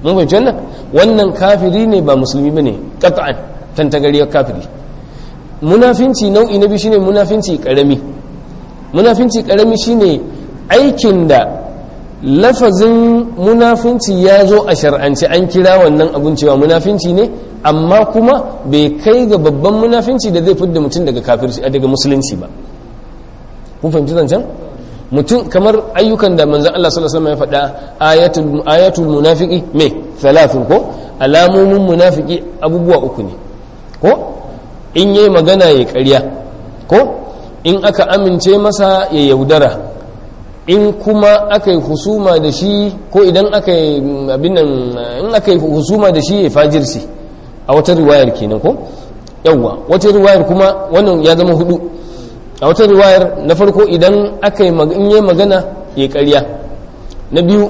mun fahimci wannan wannan kafiri ne ba musulmi bane qat'an tantagariyar kafiri munafinci nau'i na biyu shine munafinci karami munafinci karami shine aikin da lafazin munafinci ya zo a shar'ance an kira wannan abun cewa munafinci ne amma kuma bai kai ga babban munafinci da zai fidda mutum daga kafirci daga musulunci ba kun fahimci zancen mutum kamar ayyukan da manzon Allah sallallahu alaihi wasallam ya faɗa ayatul ayatul munafiqi me thalathun ko alamomin munafiki abubuwa uku ne ko in yayi magana ya ƙarya ko in aka amince masa ya yaudara in kuma aka yi husuma da shi ko idan aka yi abin nan in aka yi husuma da shi ya fajirsi a wata riwayar kenan ko yawwa wata riwayar kuma wannan ya zama hudu a wata riwayar na farko idan aka yi in yi magana ya ƙarya na biyu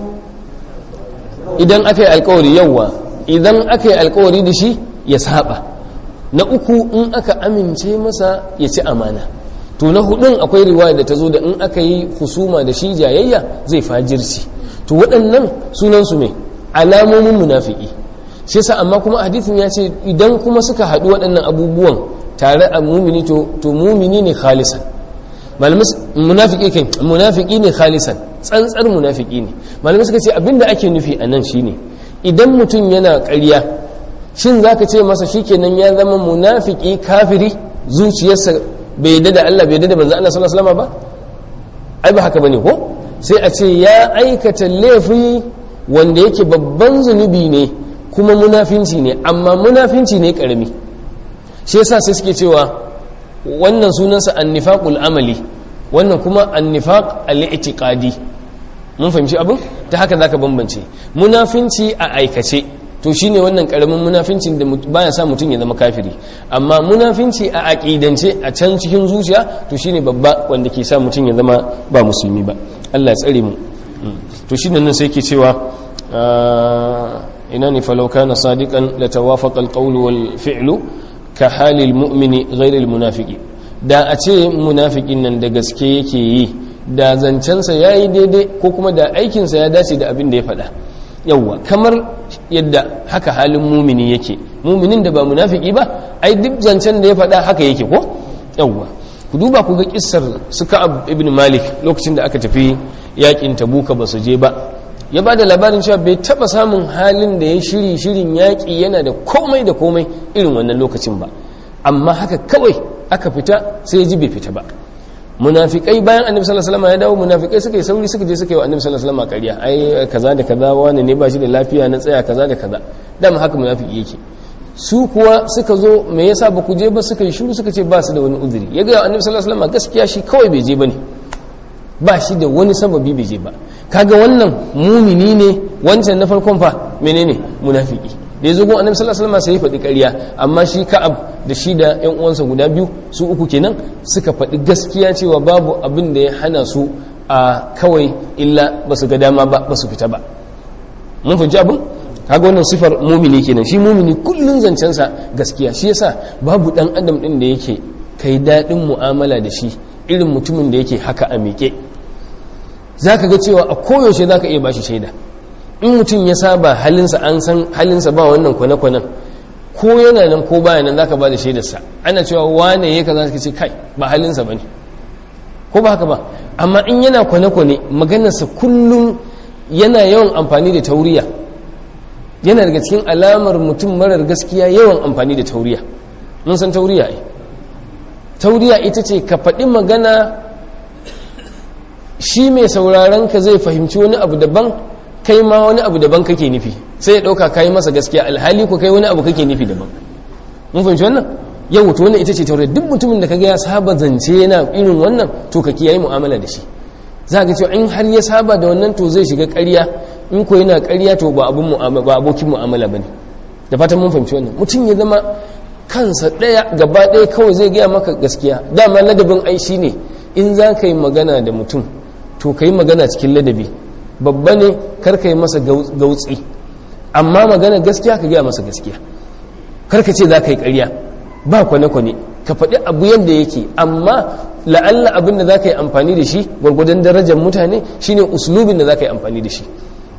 idan aka yi alkawari yawwa idan aka yi alkawari da shi ya saba na uku in aka amince masa ya ci amana to na hudun akwai riwaya da ta zo da in aka yi husuma da shi jayayya zai fajirci to waɗannan sunansu ne alamomin munafiki shi yasa amma kuma hadithin ya ce idan kuma suka haɗu waɗannan abubuwan tare a mumini to to mumini ne khalisan malamai munafiki kai munafiki ne khalisan tsantsar munafiki ne malamai suka ce abinda ake nufi a nan shine idan mutum yana ƙarya shin zaka ce masa shikenan ya zama munafiki kafiri zuciyarsa bai yadda da Allah bai yadda da manzo Allah sallallahu alaihi wasallam ba ai ba haka bane ko sai a ce ya aikata laifi wanda yake babban zunubi ne kuma munafinci ne amma munafinci ne karami shi yasa sai suke cewa wannan sunansa annifaqul amali wannan kuma annifaq al-i'tiqadi mun fahimci abin ta haka zaka bambance munafinci a aikace to shine wannan karamin munafincin da baya sa mutum ya zama kafiri amma munafinci a aqidance a can cikin zuciya to shine babba wanda ke sa mutum ya zama ba musulmi ba Allah ya tsare mu to shine nan sai ke cewa ina ne falau kana sadiqan la tawafaqa al-qawlu wal fi'lu ka halil mu'mini ghayr al-munafiqi da a ce munafikin nan da gaske yake yi da zancensa yayi daidai ko kuma da aikinsa ya dace da abin da ya faɗa yawwa kamar yadda haka halin mumini yake muminin da ba munafiki ba ai duk zancen da ya faɗa haka yake ko yawwa ku duba ku ga kissar su ka'ab ibn malik lokacin da aka tafi yakin tabuka ba su je ba ya ba da labarin cewa bai taba samun halin da ya shiri shirin yaƙi yana da komai da komai irin wannan lokacin ba amma haka kawai aka fita sai ya ji bai fita ba munafikai bayan annabi sallallahu alaihi wasallam ya dawo munafikai suka yi sauri suka je suka yi wa annabi sallallahu alaihi wasallam ƙarya ai kaza da kaza wani ne ba shi da lafiya na tsaya kaza da kaza dama haka munafiki yake su kuwa suka zo me yasa ba ku je ba suka yi shiru suka ce ba su da wani uzuri ya ga annabi sallallahu alaihi wasallam gaskiya shi kawai bai je bane ba shi da wani sababi bai je ba kaga wannan mumini ne wancan na farkon fa menene munafiki da ya zo gun annabi sallallahu alaihi wasallam sai ya faɗi ƙarya amma shi ka'ab da shi da ƴan uwansa guda biyu su uku kenan suka faɗi gaskiya cewa babu abin da ya hana su a kawai illa ba su ga dama ba ba su fita ba mun fahimci abin kaga wannan sifar mumini kenan shi mumini kullun zancensa gaskiya shi yasa babu dan adam din da yake kai daɗin mu'amala da shi irin mutumin da yake haka a miƙe zaka ga cewa a koyaushe zaka iya bashi shaida in mutum ya saba halinsa an san halinsa ba wannan kwane-kwanen ko yana nan ko baya nan zaka ba da shaidarsa ana cewa wane ya kaza ka ce kai ba halinsa bane ko ba haka ba amma in yana kwane-kwane maganarsa kullum yana yawan amfani da tauriya yana daga cikin alamar mutum marar gaskiya yawan amfani da tauriya mun san tauriya ai tauriya ita ce ka faɗi magana shi mai sauraron ka zai fahimci wani abu daban kai ma wani abu daban kake nufi sai ya ɗauka kayi masa gaskiya alhali ko kai wani abu kake nufi daban mun fahimci wannan yau to wannan ita ce tauriya duk mutumin da kaga ya saba zance yana irin wannan to ka kiyaye mu'amala da shi za ga cewa in har ya saba da wannan to zai shiga ƙarya in ko yana ƙarya to ba abun ba abokin mu'amala bane da fatan mun fahimci wannan mutum ya zama kansa ɗaya gaba ɗaya kawai zai gaya maka gaskiya dama ladabin ai ne in za ka yi magana da mutum to ka yi magana cikin ladabi babba ne kar ka yi masa gautsi amma magana gaskiya ka gaya masa gaskiya kar ka ce za ka yi ƙarya ba kwane-kwane ka faɗi abu yadda yake amma la'alla abin da za ka yi amfani da shi gwargwadon darajar mutane shine uslubin da za ka yi amfani da shi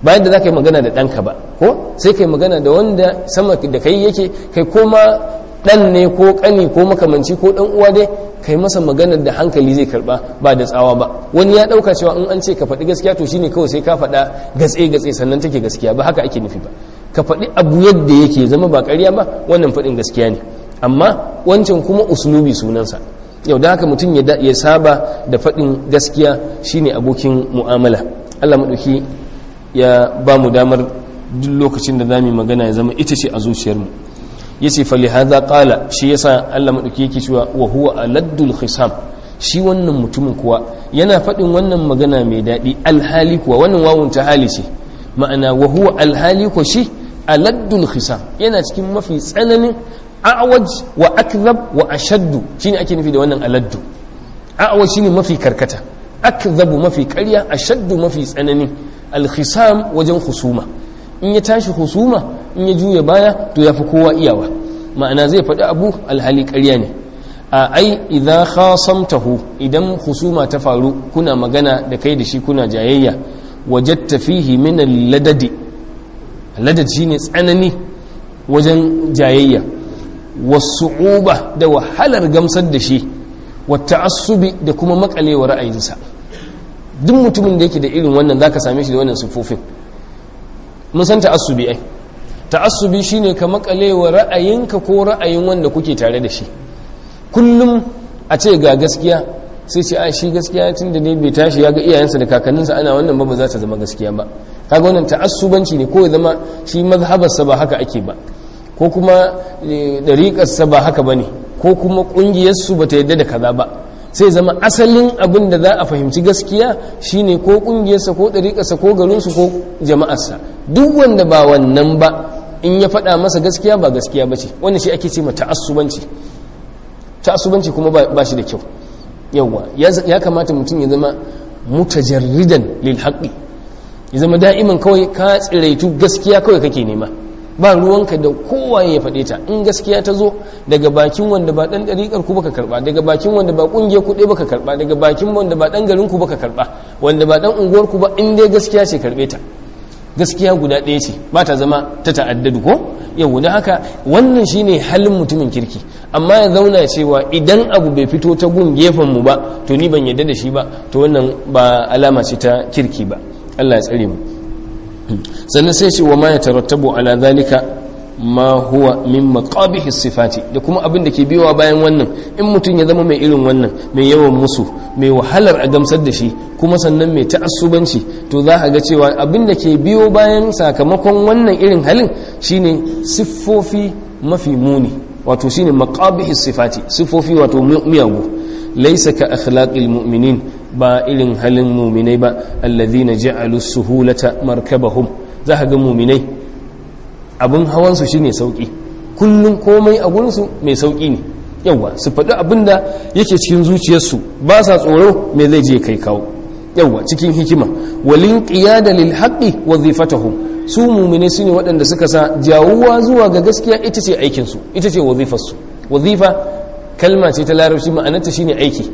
bayan da za ka yi magana da ɗanka ba ko sai ka yi magana da wanda sama da kai yake kai koma ɗan ne ko ƙani ko makamanci ko ɗan uwa dai kai masa maganar da hankali zai karɓa ba da tsawa ba wani ya ɗauka cewa in an ce ka faɗi gaskiya to shine kawai sai ka faɗa gatse gatse sannan take gaskiya ba haka ake nufi ba ka faɗi abu yadda yake zama ba ƙarya ba wannan faɗin gaskiya ne amma wancan kuma uslubi sunansa yau da haka mutum ya saba da faɗin gaskiya shine abokin mu'amala Allah maɗauki ya ba mu damar duk lokacin da za mu magana ya zama ita ce a zuciyarmu ya ce fali haza ƙala shi yasa Allah maɗauki yake cewa wa huwa aladdul khisam shi wannan mutumin kuwa yana faɗin wannan magana mai daɗi alhali kuwa wannan wawun ta hali ce ma'ana wa huwa alhali kuwa shi aladdul khisam yana cikin mafi tsananin a'waj wa akzab wa ashaddu shine ake nufi da wannan aladdu a'waj shine mafi karkata akzabu mafi ƙarya ashaddu mafi tsanani alkhisam wajen husuma in ya tashi husuma in ya juya baya to yafi kowa iyawa ma'ana zai faɗi abu alhali ƙarya ne a ai idza khasamtahu idan husuma ta faru kuna magana da kai da shi kuna jayayya wajadta fihi min al-ladadi ladad shine tsanani wajen jayayya wasu'uba da wahalar gamsar da shi wata asubi da kuma makalewa ra'ayinsa duk mutumin da yake da irin wannan zaka same shi da wannan sufofin mun san ta'assubi ai ta'assubi shine ka makalewa ra'ayinka ko ra'ayin wanda kuke tare da shi kullum a ce ga gaskiya sai ce a shi gaskiya tun da ne bai tashi ya ga iyayensa da kakanninsa ana wannan ba ba za ta zama gaskiya ba kaga wannan ta'assubanci ne ko ya zama shi mazhabarsa ba haka ake ba ko kuma dariƙarsa ba haka ba ne ko kuma ƙungiyarsu ba ta yadda da kaza ba sai zama asalin abin da za a fahimci gaskiya shine ko ƙungiyarsa ko ɗariƙarsa ko garinsu ko jama'arsa duk wanda ba wannan ba in ya faɗa masa gaskiya ba gaskiya ba ce wannan shi ake ce ma ta'assubanci ta'assubanci kuma ba shi da kyau yawwa ya kamata mutum ya zama mutajarridan lil haqqi ya zama da'iman kawai ka tsiraitu gaskiya kawai kake nema ba ruwanka da kowaye ya faɗe ta in gaskiya ta zo daga bakin wanda ba ɗan ɗariƙar ku baka karɓa daga bakin wanda ba ƙungiyar ku ɗaya baka karɓa daga bakin wanda ba ɗan garin ku baka karɓa wanda ba ɗan unguwar ku ba in dai gaskiya ce karɓe ta gaskiya guda ɗaya ce ba ta zama ta ta'addadu ko yau da haka wannan shine halin mutumin kirki amma ya zauna cewa idan abu bai fito ta gun gefen mu ba to ni ban yadda da shi ba to wannan ba alama ce ta kirki ba Allah ya tsare mu sannan sai ce wa ma ya tarattabu ala zalika ma huwa min maqabihi sifati da kuma abin da ke biyowa bayan wannan in mutum ya zama mai irin wannan mai yawan musu mai wahalar a gamsar da shi kuma sannan mai ta'assubanci to za a ga cewa abin da ke biyo bayan sakamakon wannan irin halin shine siffofi mafi muni wato shine maqabihi sifati siffofi wato miyagu laysa ka akhlaqil mu'minin ba irin halin muminai ba alladhina ja'alu suhulata markabahum za ka ga muminai abin hawansu shine sauki kullum komai a gurinsu mai sauki ne yawa su faɗi abin da yake cikin zuciyarsu ba sa tsoro me zai je kai kawo yawa cikin hikima walin qiyada lil haqqi wazifatahum su muminai su ne waɗanda suka sa jawuwa zuwa ga gaskiya ita ce aikinsu ita ce wazifarsu wazifa kalma ce ta larabci ma'anarta shine aiki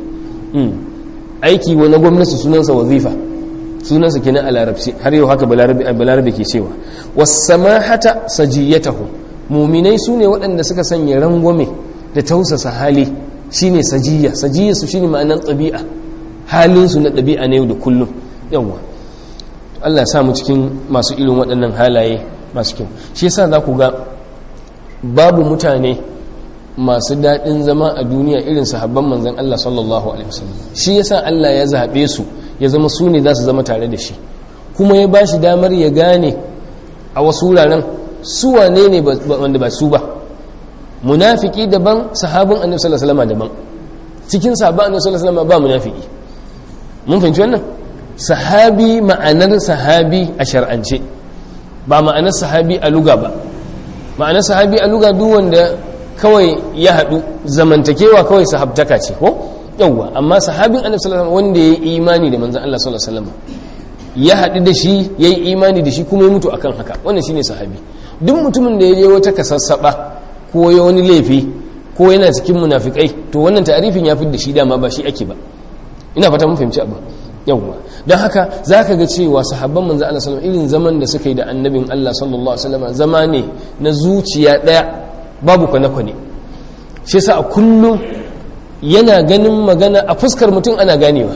aiki wa na gwamnati sunansa wazifa sunansa kenan a larabci har yau haka balarabe ke cewa wasamahata sajiyatahu muminai su ne waɗanda suka sanya rangwame da tausasa hali shine sajiya sajiya su shine ma'anar ɗabi'a halinsu na ɗabi'a na yau da kullum yawwa Allah sa mu cikin masu irin waɗannan halaye masu kyau shi yasa za ku ga babu mutane masu daɗin zama a duniya irin sahabban manzan Allah sallallahu alaihi wasallam shi yasa Allah ya zaɓe su ya zama su ne za su zama tare da shi kuma ya ba shi damar ya gane a wasu wuraren su wane ne wanda ba su ba munafiki daban sahabin annabi sallallahu alaihi wasallam daban cikin sahabban annabi sallallahu alaihi wasallam ba munafiki mun fahimci wannan sahabi ma'anar sahabi a shar'ance ba ma'anar sahabi a luga ba ma'anar sahabi a luga duk wanda kawai ya haɗu zamantakewa kawai sahabtaka ce ko yawwa amma sahabin annabi sallallahu alaihi wasallam wanda ya yi imani da manzon Allah sallallahu alaihi wasallam ya haɗu da shi ya yi imani da shi kuma ya mutu akan haka wannan shine sahabi duk mutumin da ya je wata kasassaba ko ya wani laifi ko yana cikin munafikai to wannan ta'arifin ya fi da shi dama ba shi ake ba ina fata mun fahimci abu yawwa don haka za ka ga cewa sahabban manzo Allah sallallahu irin zaman da suka yi da annabin Allah sallallahu alaihi wasallam zama ne na zuciya daya babu kwane-kwane shi yasa a kullum yana ganin magana a fuskar mutum ana ganewa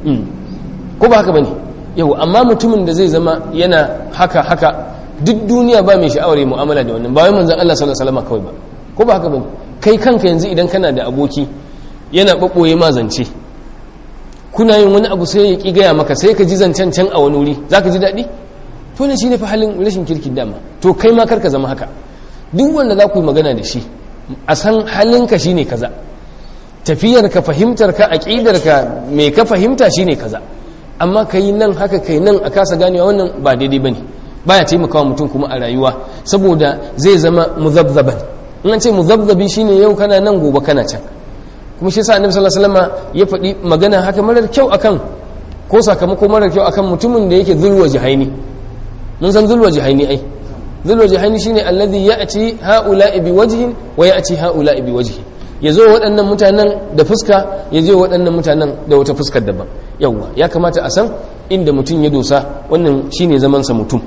ko ba haka bane yau amma mutumin da zai zama yana haka haka duk duniya ba mai sha'awar yi mu'amala da wannan ba wai manzon Allah sallallahu alaihi wasallam kawai ba ko ba haka bane kai kanka yanzu idan kana da aboki yana babboye ma zance kuna yin wani abu sai ya ki gaya maka sai ka ji zancen can a wani wuri zaka ji daɗi to ne shine fa halin rashin kirkin dama to kai ma karka zama haka duk wanda za ku yi magana da shi a san halinka shine kaza tafiyar ka fahimtar ka aqidar ka me ka fahimta shine kaza amma kai nan haka kai nan a kasa ganewa wannan ba daidai bane baya taimakawa mutum kuma a rayuwa saboda zai zama muzabzaban in an ce muzabzabi shine yau kana nan gobe kana can kuma shi yasa annabi sallallahu alaihi wasallam ya faɗi magana haka marar kyau akan ko sakamako marar kyau akan mutumin da yake zulwa jihaini mun san zulwa jihaini ai zulwa jihaini shine alladhi ya'ti ha'ula'i biwajhin wa ya'ti ha'ula'i biwajhin ya zo waɗannan mutanen da fuska ya je waɗannan mutanen da wata fuskar daban yawwa ya kamata a san inda mutum ya dosa wannan shine zamansa mutum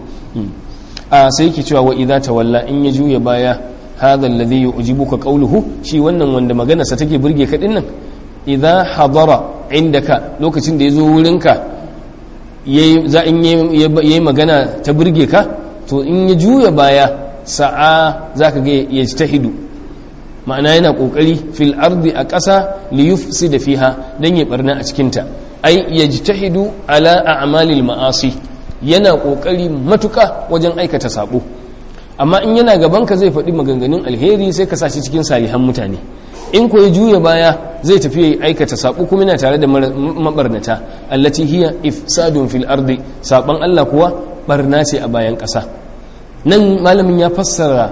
a sai yake cewa wa idza tawalla in ya juya baya hadha alladhi yu'jibuka qawluhu shi wannan wanda magana sa take burge ka dinnan idza hadara indaka lokacin da yazo wurinka yayi za in yayi magana ta burge ka to in ya juya baya sa'a zaka ga yajtahidu ma'ana yana kokari fil ardi a ƙasa li yufsida fiha dan ya barna a cikin ta ai yajtahidu ala a'malil ma'asi yana kokari matuka wajen aikata sabo amma in yana gaban ka zai faɗi maganganun alheri sai ka sashi cikin salihan mutane in ko ya juya baya zai tafi ya aikata sabo kuma yana tare da mabarnata allati hiya ifsadun fil ardi saban Allah kuwa barna ce a bayan ƙasa nan malamin ya fassara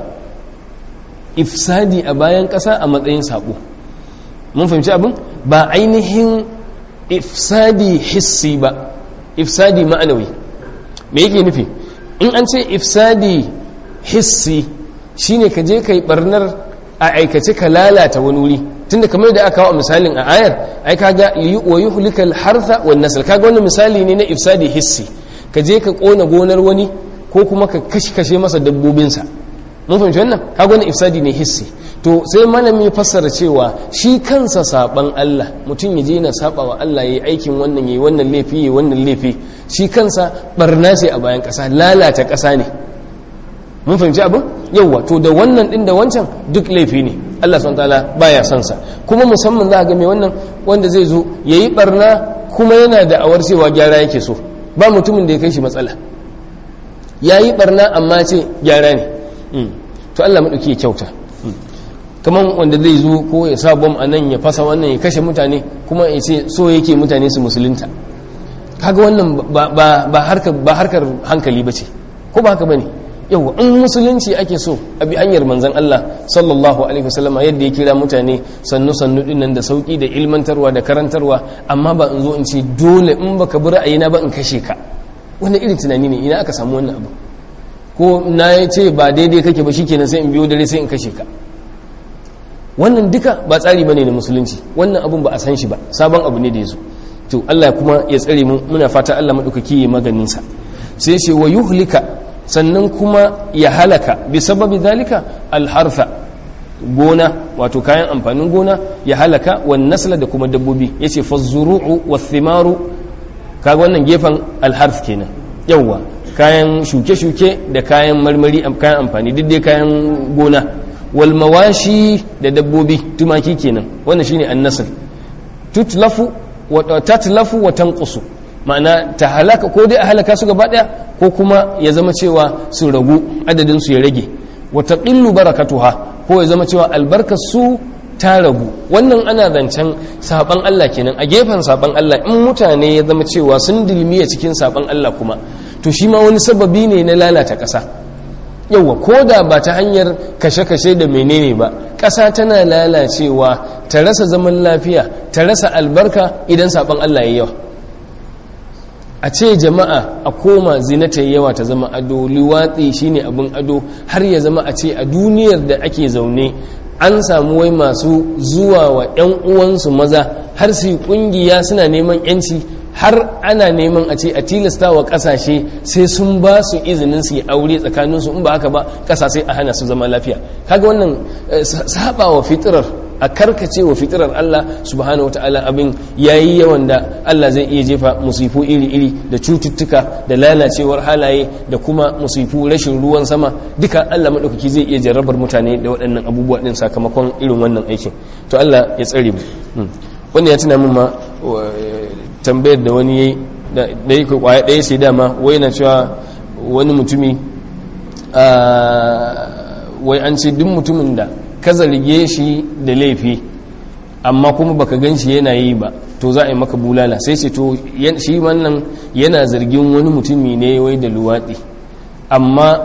ifsadi a bayan ƙasa a matsayin saɓo mun fahimci abin ba ainihin ifsadi hissi ba ifsadi ma'anawi me yake nufi in an ce ifsadi hissi shine ka je ka yi barnar a aikace ka lalata wani wuri tunda kamar da aka kawo misalin a ayar ai kaga wa yuhlikal hartha wan nasl kaga wannan misali ne na ifsadi hissi ka je ka kona gonar wani ko kuma ka kashe kashe masa dabbobinsa mun fahimci wannan kaga wani ifsadi ne hissi to sai malami fassara cewa shi kansa saban Allah mutum ya je yana saba wa Allah yayi aikin wannan yayi wannan laifi yayi wannan laifi shi kansa barna ce a bayan kasa lalata kasa ne mun fahimci abin yawa to da wannan din da wancan duk laifi ne Allah subhanahu wataala baya son sa kuma musamman za ga mai wannan wanda zai zo yayi barna kuma yana da awar cewa gyara yake so ba mutumin da ya kai shi matsala yayi barna amma ce gyara ne to Allah maɗauki ya kyauta kamar wanda zai zo ko ya sa bom a nan ya fasa wannan ya kashe mutane kuma ya ce so yake mutane su musulunta kaga wannan ba harkar hankali ba ce ko ba haka ba ne yau in musulunci ake so a bi hanyar manzan Allah sallallahu alaihi wasallama yadda ya kira mutane sannu sannu dinnan da sauki da ilmantarwa da karantarwa amma ba in zo in ce dole in baka bi ra'ayina ba in kashe ka wannan irin tunani ne ina aka samu wannan abu ko na ya ce ba daidai kake ba shikenan sai in biyo dare sai in kashe ka wannan duka ba tsari bane na musulunci wannan abun ba a san shi ba sabon abu ne da yazo to Allah kuma ya tsare mu muna fata Allah madaukaki ya maganin sa sai ce wa yuhlika sannan kuma ya halaka bi sababi zalika alharfa gona wato kayan amfanin gona ya halaka wan nasla da kuma dabbobi yace fazuru'u wathimaru kaga wannan gefen alharf kenan yawwa kayan shuke-shuke da kayan marmari kayan amfani duk dai kayan gona wal mawashi da dabbobi tumaki kenan wannan shine annasl tutlafu wa tatlafu wa tanqusu ma'ana ta halaka ko dai a halaka su gaba daya ko kuma ya zama cewa su ragu adadin su ya rage wa taqillu barakatuha ko ya zama cewa albarkar su ta ragu wannan ana zancen saban Allah kenan a gefen saban Allah in mutane ya zama cewa sun dilmiya cikin saban Allah kuma to shi ma wani sababi ne na lalata ƙasa yauwa ko da ba ta hanyar kashe-kashe da menene ba ƙasa tana lalacewa ta rasa zaman lafiya ta rasa albarka idan saban Allah ya yawa a ce jama'a a koma zina ta yawa ta zama ado liwatsi shine abin ado har ya zama a ce a duniyar da ake zaune an samu wai masu zuwa wa 'yan uwansu maza har su yi kungiya suna neman yanci har ana neman a ce a tilasta wa kasashe sai sun ba su izinin su yi aure tsakaninsu in ba haka ba kasa sai a hana su zama lafiya kaga wannan saba wa fitirar a karkace wa fitirar Allah subhanahu wataala abin yayi yawan da Allah zai iya jefa musifu iri-iri da cututtuka da lalacewar halaye da kuma musifu rashin ruwan sama duka Allah madaukaki zai iya jarrabar mutane da waɗannan abubuwa din sakamakon irin wannan aikin to Allah ya tsare mu wannan ya tuna min ma tambayar da wani yayi da yake kwaya ɗaya sai dama wai na cewa wani mutumi wai an ce duk mutumin da ka zarge shi da laifi amma kuma baka gan shi yana yi ba to za a yi maka bulala sai ce to shi wannan yana zargin wani mutumi ne wai da luwaɗi amma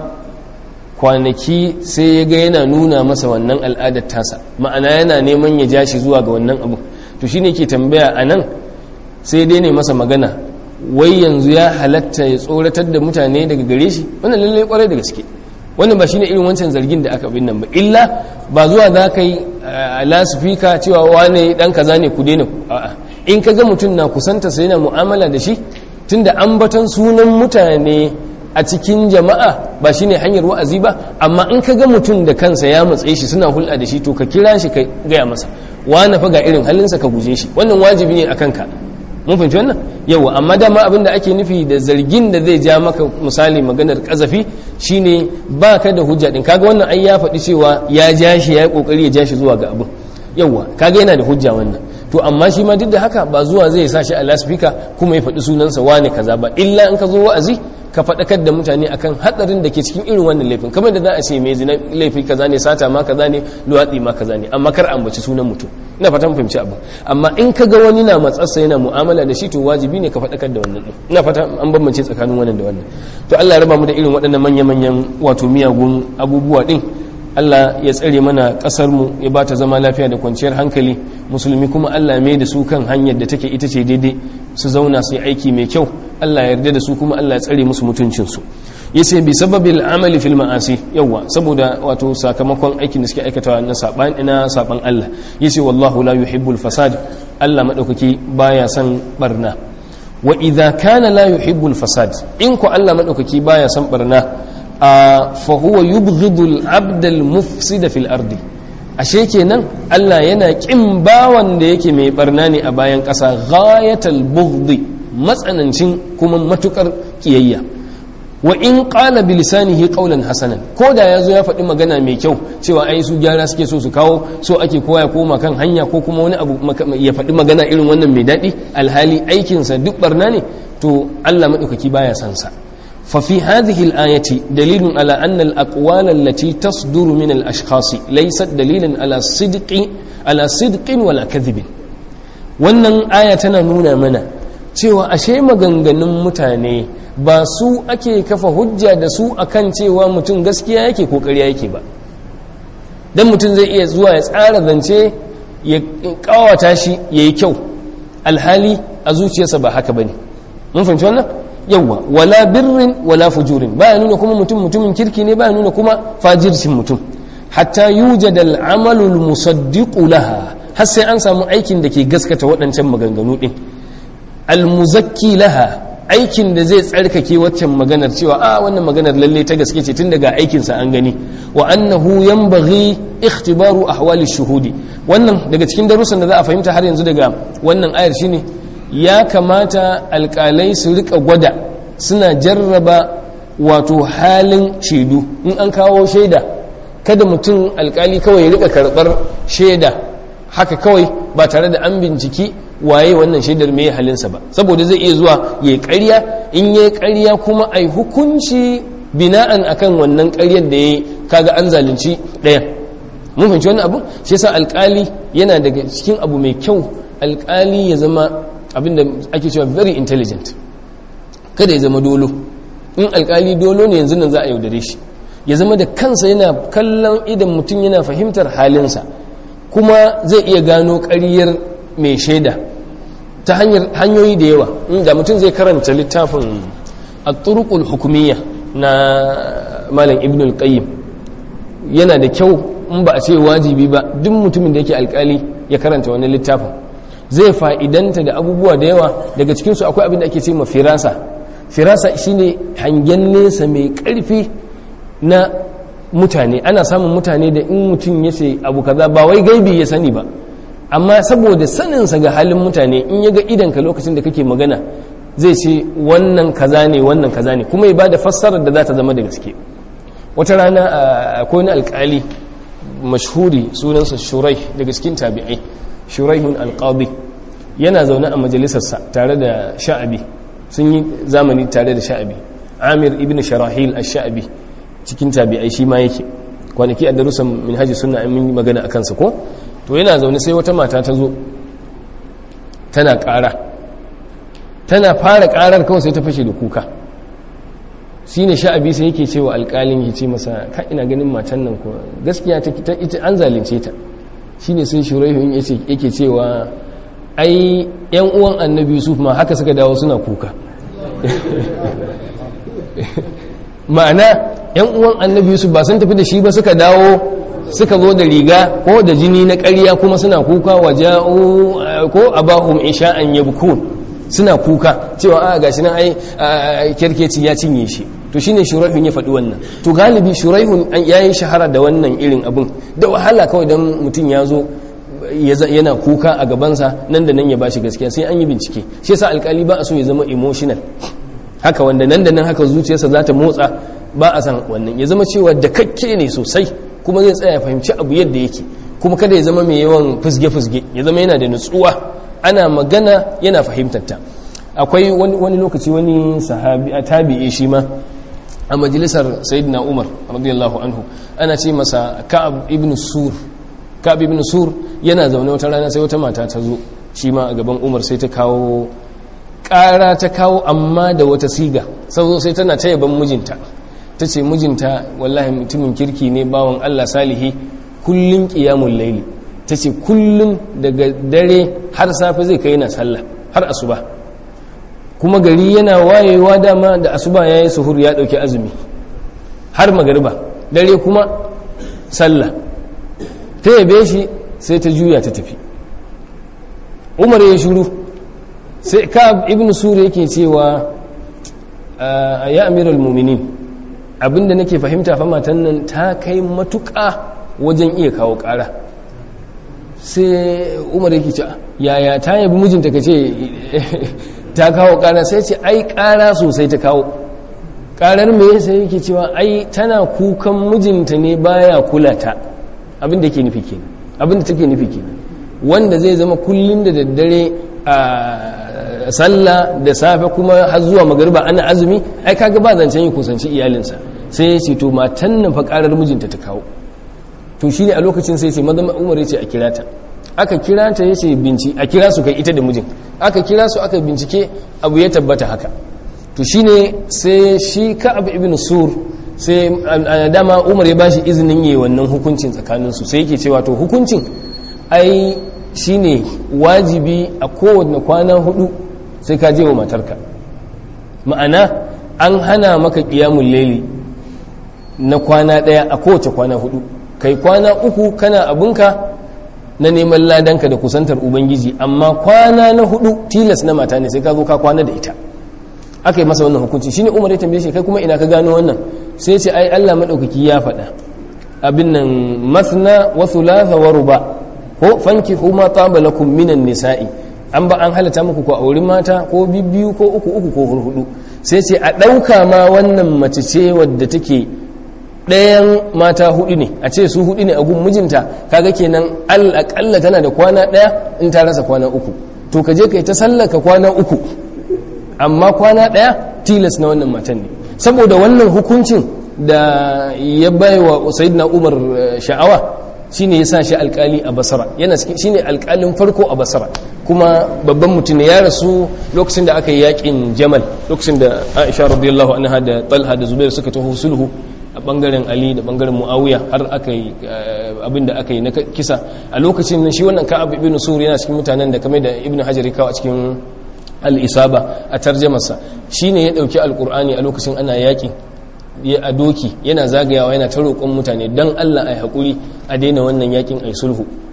kwanaki sai ya ga yana nuna masa wannan al'adar tasa ma'ana yana neman ya ja shi zuwa ga wannan abu to shi ne ke tambaya a nan sai dai ne masa magana wai yanzu ya halatta ya tsoratar da mutane daga gare shi wannan lallai kwarai da gaske wannan ba shine irin wancan zargin da aka bin nan ba illa ba zuwa za ka yi a lasifika cewa wane dan kaza ne ku daina a'a in ka ga mutum na kusanta sai yana mu'amala da shi tunda ambaton sunan mutane a cikin jama'a ba shine hanyar wa'azi ba amma in ka ga mutum da kansa ya matsaye shi suna hulɗa da shi to ka kira shi ka gaya masa wane fa ga irin halinsa ka guje shi wannan wajibi ne akan ka mun fahimci wannan yawa amma dama abin da ake nufi da zargin da zai ja maka misali maganar kazafi shine ba ka da hujja din kaga wannan ai ya faɗi cewa ya ja shi ya yi kokari ya ja shi zuwa ga abin yawa kaga yana da hujja wannan to amma shi ma duk da haka ba zuwa zai sa shi a laspika kuma ya faɗi sunansa wane kaza ba illa in ka zo wa'azi ka faɗakar da mutane akan hatsarin da ke cikin irin wannan laifin kamar da za a ce mai zina laifi kaza ne sata ma kaza ne luwaɗi ma kaza ne amma kar ambaci sunan mutum ina fata mun fahimci abu amma in ka ga wani na matsarsa yana mu'amala da shi to wajibi ne ka faɗakar da wannan din ina fata an bambance tsakanin wannan da wannan to Allah ya raba mu da irin waɗannan manya-manyan wato miyagun abubuwa din Allah ya tsare mana ƙasar mu ya bata zama lafiya da kwanciyar hankali musulmi kuma Allah mai da su kan hanyar da take ita ce daidai su zauna su yi aiki mai kyau Allah ya yarda da su kuma Allah ya tsare musu mutuncinsu yace bi sababil amali fil ma'asi yawa saboda wato sakamakon aikin da suke aikatawa na saban ina saban Allah yace wallahu la yuhibbul fasad Allah madaukaki baya son barna wa idza kana la yuhibbul fasad in ko Allah madaukaki baya son barna fa huwa yubghidul abdal mufsida fil ardi ashe kenan Allah yana kin bawan da yake mai barna ne a bayan ƙasa ghayatal bughdi matsanancin kuma matukar kiyayya wa in qala bi lisanihi qawlan hasanan ko da yazo ya faɗi magana mai kyau cewa ai su gyara suke so su kawo so ake koya koma kan hanya ko kuma wani abu ya faɗi magana irin wannan mai daɗi alhali aikinsa duk barna ne to Allah madaukaki baya san sa fa fi hadhihi al-ayati dalilun ala anna al-aqwal allati tasduru min al-ashkhas laysat dalilan ala sidqi ala sidqin wala kadhibin wannan aya tana nuna mana cewa ashe maganganun mutane ba su ake kafa hujja da su akan cewa mutum gaskiya yake ko ƙarya yake ba dan mutum zai iya zuwa ya tsara zance ya kawata shi ya yi kyau alhali a zuciyarsa ba haka ba ne mun fahimci wannan yawwa wala birrin wala fujurin baya nuna kuma mutum mutumin kirki ne baya nuna kuma fajircin mutum hatta yujad al-amalu al-musaddiqu laha har sai an samu aikin da ke gaskata waɗancan maganganu din al-muzakki laha aikin da zai tsarkake waccan maganar cewa a wannan maganar lalle ta gaske ce tun daga aikinsa an gani wa annahu yanbaghi ikhtibaru ahwali shuhudi wannan daga cikin darussan da za a fahimta har yanzu daga wannan ayar shine ya kamata alkalai su rika gwada suna jarraba wato halin shaidu in an kawo shaida kada mutum alkali kawai ya rika karbar shaida haka kawai ba tare da an binciki waye wannan shaidar mai halinsa ba saboda zai iya zuwa ya ƙarya in ya ƙarya kuma ai hukunci bina'an akan wannan ƙaryar da ya kaga an zalunci ɗayan mun fahimci wani abu shi yasa alƙali yana daga cikin abu mai kyau alƙali ya zama abin da ake cewa very intelligent kada ya zama dolo in alƙali dolo ne yanzu nan za a yaudare shi ya zama da kansa yana kallon idan mutum yana fahimtar halinsa kuma zai iya gano ƙaryar mai shaida ta hanyoyi da yawa inda mutum zai karanta littafin at-turuqul hukumiyya na malam ibn al-qayyim yana da kyau in ba a ce wajibi ba duk mutumin da yake alkali ya karanta wani littafin zai fa'idanta da abubuwa da yawa daga cikinsu akwai abin da ake ce ma firasa firasa shine hangen nesa mai ƙarfi na mutane ana samun mutane da in mutum ya ce abu kaza ba wai gaibi ya sani ba amma saboda saninsa ga halin mutane in ya ga idanka lokacin da kake magana zai ce wannan kaza ne wannan kaza ne kuma ya ba da fassarar da za ta zama da gaske wata rana akwai wani alkali mashhuri sunansa shurai daga cikin tabi'ai shuraihun alqadi yana zaune a majalisarsa tare da sha'abi sun yi zamani tare da sha'abi amir ibn sharahil ash-sha'abi cikin tabi'ai shi ma yake kwanaki a darussan minhaji sunna an yi magana akan sa ko to yana zaune sai wata mata ta zo tana ƙara tana fara ƙarar kawai sai ta fashe da kuka shi ne sha'abi sai yake cewa alƙalin ya ce masa ka ina ganin matan nan ko gaskiya ta ita an zalunce ta shi ne sai shuraihun yake cewa ai yan uwan annabi yusuf ma haka suka dawo suna kuka ma'ana yan uwan annabi yusuf ba sun tafi da shi ba suka dawo suka zo da riga ko da jini na ƙarya kuma suna kuka wa ja'u ko abahum isha'an yabkun suna kuka cewa a gashi nan ai kirkeci ya cinye shi to shine shuraihun ya faɗi wannan to galibi shuraihun yayi shahara da wannan irin abun da wahala kawai dan mutum ya zo yana kuka a gabansa nan da nan ya bashi gaskiya sai an yi bincike shi yasa alkali ba a so ya zama emotional haka wanda nan da nan haka zuciyarsa za ta motsa ba a san wannan ya zama cewa da kakke ne sosai kuma zai tsaya fahimci abu yadda yake kuma kada ya zama mai yawan fusge-fusge ya zama yana da nutsuwa ana magana yana fahimtarta akwai wani lokaci wani sahabi a tabi'e shi ma a majalisar sayyidina umar radiyallahu anhu ana ce masa ka'ab ibn sur ka'ab ibn sur yana zaune wata rana sai wata mata ta zo shi ma a gaban umar sai ta kawo ƙara ta kawo amma da wata siga sau sai tana ta yaban mijinta ta ce mijinta wallahi mutumin kirki ne bawan allah salihi kullum ƙiyamun laili ta ce kullum daga dare har safe zai kai na sallah har asuba kuma gari yana wayewa dama da asuba ya yi suhur ya ɗauki azumi har magariba dare kuma sallah ta yabe shi sai ta juya ta tafi umar ya shuru sai ka ibn sura yake cewa a ya amiral muminin abinda nake fahimta fa matan nan ta kai matuƙa wajen iya kawo ƙara sai umar yake ce yaya ta yabi mijinta ka ce ta kawo ƙara sai ce ai ƙara sosai ta kawo ƙarar me sai yake cewa ai tana kukan mijinta ne baya kula ta abinda ke nufi kenan abinda take nufi kenan wanda zai zama kullum da daddare a sallah da safe kuma har zuwa magariba ana azumi ai kaga ba zancen yi kusanci iyalinsa sai ya ce to matan nan fa ƙarar mijinta ta kawo to shi ne a lokacin sai ce mazama umar ya ce a kira ta aka kira ta ya ce binci a kira su kai ita da mijin aka kira su aka bincike abu ya tabbata haka to shi ne sai shi ka abu ibn sur sai a dama umar ya bashi izinin yi wannan hukuncin tsakaninsu sai yake cewa to hukuncin ai shi ne wajibi a kowane kwana hudu sai ka je wa matarka ma'ana an hana maka ƙiyamun laili na kwana ɗaya a kowace kwana hudu kai kwana uku kana abinka na neman ladanka da kusantar ubangiji amma kwana na hudu tilas na mata ne sai ka zo ka kwana da ita aka yi masa wannan hukunci shine umar ya tambaye shi kai kuma ina ka gano wannan sai ce ai Allah madaukaki ya faɗa abin nan masna wa thulatha wa ruba ko fanki huma taba lakum minan nisa'i an ba an halatta muku ko auri mata ko bibbiyu ko uku uku ko hurhudu sai ce a ɗauka ma wannan mace ce wadda take ɗayan mata hudu ne a ce su hudu ne a gun mijinta kaga kenan al'akalla tana da kwana ɗaya in ta rasa kwana uku to ka je ka yi ta sallaka kwana uku amma kwana ɗaya tilas na wannan matan ne saboda wannan hukuncin da ya bai wa sayidina umar sha'awa shine ya sa shi alkali a basara yana shine alkalin farko a basara kuma babban mutum ne ya rasu lokacin da aka yi yakin jamal lokacin da aisha radiyallahu anha da talha da zubair suka taho sulhu a bangaren ali da bangaren muawiya har aka yi abinda aka yi na kisa a lokacin shi wannan ka'ab ibn sur yana cikin mutanen da kamar da ibn hajar ya kawo a cikin al-isaba a tarjamarsa shine ya dauki alqur'ani a lokacin ana yaki ya a doki yana zagayawa yana ta roƙon mutane dan Allah ai hakuri a daina wannan yakin ai sulhu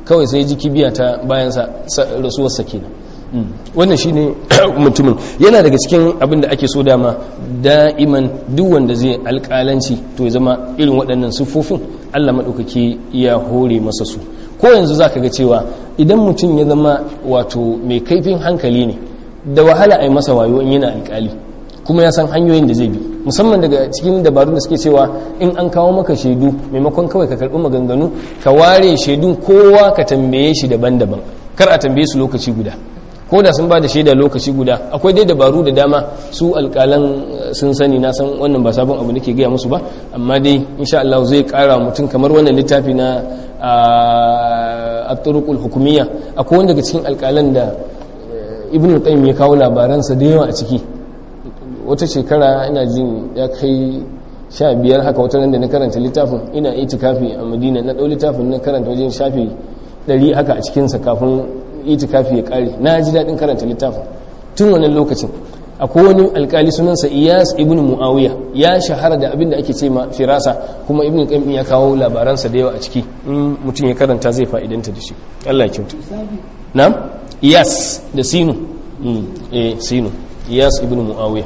kawai sai ji kibiya ta bayansa rasuwarsa kenan wannan shine mutumin yana daga cikin abin da ake so dama da'iman duk wanda zai alƙalanci to ya zama irin waɗannan siffofin Allah maɗaukaki ya hore masa su ko yanzu za ka ga cewa idan mutum ya zama wato mai kaifin hankali ne da wahala a yi masa wayo in yana alƙali kuma ya san hanyoyin da zai bi musamman daga cikin dabarun da suke cewa in an kawo maka shaidu maimakon kawai ka karɓi maganganu ka ware shaidun kowa ka tambaye shi daban-daban kar a tambaye su lokaci guda ko da sun ba da shaida lokaci guda akwai dai dabaru da dama su alƙalan sun sani na san wannan ba sabon abu nake gaya musu ba amma dai insha Allah zai ƙara mutum kamar wannan littafi na at-turuqul hukumiyya akwai wanda daga cikin alƙalan da ibn qayyim ya kawo labaransa da yawa a ciki wata shekara ina jin ya kai sha biyar haka wata nan da na karanta littafin ina itikafi a madina na ɗau littafin na karanta wajen shafi ɗari haka a cikinsa kafin itikafi ya ƙare na ji daɗin karanta littafin tun wannan lokacin akwai wani alkali sunansa iyas ibn muawiya ya shahara da abin da ake ce ma firasa kuma ibn qayyim ya kawo labaransa da yawa a ciki in mutum ya karanta zai fa'idanta da shi Allah ya kyauta na'am iyas da sinu eh sinu iyas ibn muawiya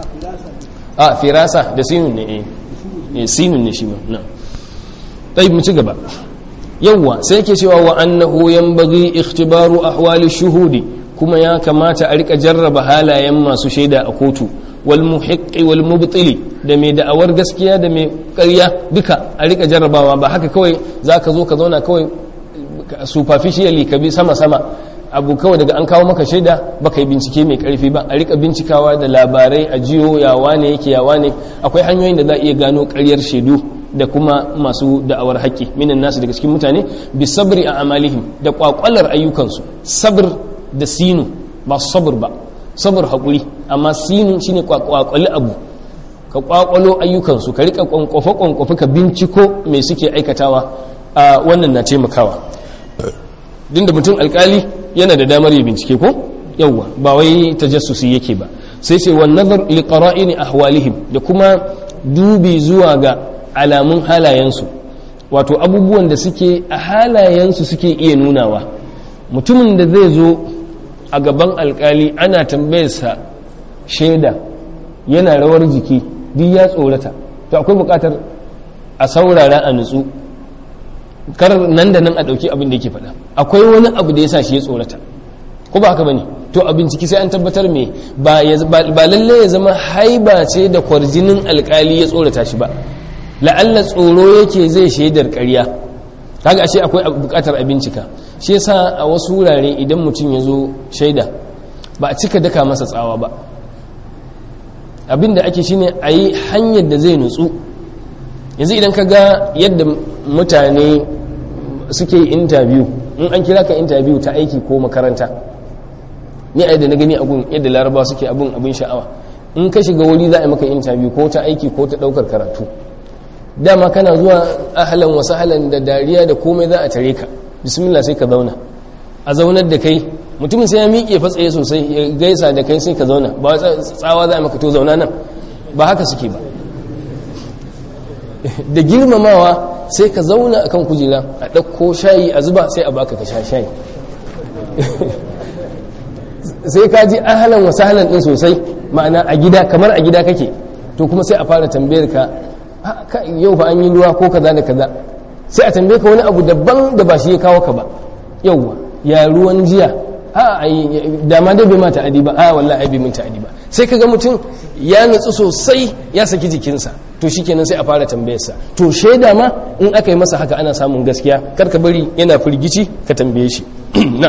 a firasa da sinun ne eh sinun ne shi ma na'am tayyib mu ci gaba yawwa sai yake cewa wa annahu yanbaghi ikhtibaru ahwali shuhudi kuma ya kamata a rika jarraba halayen masu shaida a kotu wal muhiqqi wal mubtili da mai da'awar gaskiya da mai ƙarya duka a rika jarrabawa ba haka kawai zaka zo ka zauna kawai superficially ka bi sama sama abu kawai daga an kawo maka shaida baka yi bincike mai karfi ba a rika bincikawa da labarai a jiyo yawa ne yake yawa ne akwai hanyoyin da za a iya gano ƙaryar shaidu da kuma masu da'awar haƙƙi minan nasu daga cikin mutane bi sabri a amalihim da kwakwalar ayyukansu sabr da sinu ba sabr ba sabr haƙuri amma sinu shine kwakwali abu ka kwakwalo ayyukansu ka rika kwankwafe kwankwafe ka binciko me suke aikatawa a wannan na taimakawa din da mutum alkali yana da damar ya bincike ko yawwa ba wai tajassusi yake ba sai sai wan nazar li qara'ini ahwalihim da kuma dubi zuwa ga alamun halayensu wato abubuwan da suke a halayensu suke iya nunawa mutumin da zai zo a gaban alkali ana tambayarsa shaida yana rawar jiki duk ya tsorata to akwai bukatar a saurara a nutsu kar nan da nan a ɗauki abin da yake faɗa akwai wani abu da ya sa shi ya tsorata ko ba haka bane to a binciki sai an tabbatar me ba lalle ya zama haiba ce da kwarjinin alkali ya tsorata shi ba la'alla tsoro yake zai shaidar ƙarya kaga ashe akwai buƙatar a bincika shi yasa a wasu wurare idan mutum ya zo shaida ba a cika daka masa tsawa ba abinda ake shine a yi hanyar da zai nutsu yanzu idan ka ga yadda mutane suke yi interview in an kira ka interview ta aiki ko makaranta ni a yadda na gani abun yadda laraba suke abun abin sha'awa in ka shiga wuri za a yi maka interview ko ta aiki ko ta ɗaukar karatu dama kana zuwa ahalan wasu halan da dariya da komai za a tare ka bismillah sai ka zauna a zaunar da kai mutumin sai ya miƙe fatsaye sosai ya gaisa da kai sai ka zauna ba tsawa za a maka to zauna nan ba haka suke ba da girmamawa sai ka zauna a kan kujera a ɗauko shayi a zuba sai a baka ka sha shayi sai ka ji ahalan wasu halan ɗin sosai ma'ana a gida kamar a gida kake to kuma sai a fara tambayar ka yau fa an yi ruwa ko kaza da kaza sai a tambaye ka wani abu daban da ba shi ya kawo ka ba yauwa ya ruwan jiya a da ma dai bai ma ta'adi ba a wallahi ai bai min ta'adi ba sai kaga mutum ya nutsu sosai ya saki jikinsa to shikenan sai a fara tambayarsa to shaida ma in aka yi masa haka ana samun gaskiya kar ka bari yana firgici ka tambaye shi na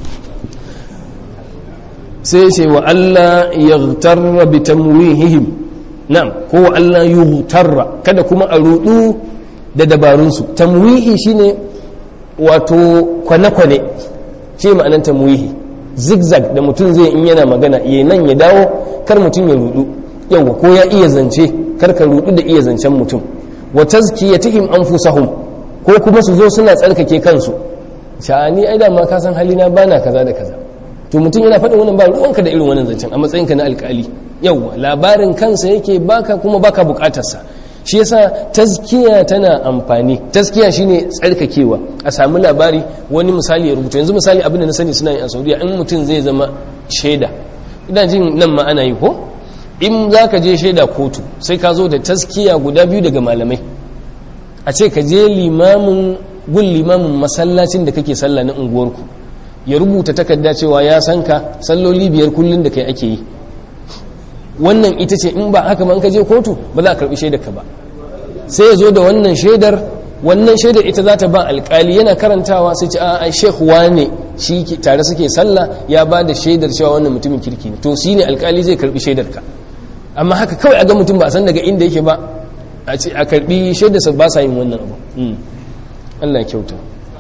sai sai wa Allah yaghtarra bi tamwihihim na'am ko wa Allah yughtarra kada kuma a rudu da dabarunsu tamwihi shine wato kwane-kwane shi ma'anar tamwihi zigzag da mutum zai in yana magana ya nan ya dawo kar mutum ya rudu yawa ko ya iya zance kar ka rudu da iya zancen mutum wa tazkiyatihim anfusahum ko kuma su zo suna tsarkake kansu sha'ani ai da ma ka san halina bana kaza da kaza to mutum yana faɗin wannan ba ruwanka da irin wannan zancen a matsayinka na alƙali yawa labarin kansa yake baka kuma baka buƙatarsa shi yasa tazkiya tana amfani tazkiya shine tsarkakewa a samu labari wani misali ya rubuta yanzu misali abin da na sani suna yi a saudiya in mutum zai zama shaida ina jin nan ma ana yi ko in za ka je shaida kotu sai ka zo da taskiya guda biyu daga malamai a ce ka je limamin gun limamin masallacin da kake sallah na unguwarku ya rubuta takarda cewa ya san ka salloli biyar kullum da kai ake yi wannan ita ce in ba haka ba in ka je kotu ba za a karbi shaidar ka ba sai ya zo da wannan shaidar wannan shaidar ita za ta ba alkali yana karantawa sai ce a sheikh wane shi tare suke sallah ya ba da shaidar cewa wannan mutumin kirki ne to shi ne alkali zai karbi shaidar ka amma haka kawai a ga mutum ba a san daga inda yake ba a ce a karbi shaidarsa ba sa yin wannan abu Allah ya kyauta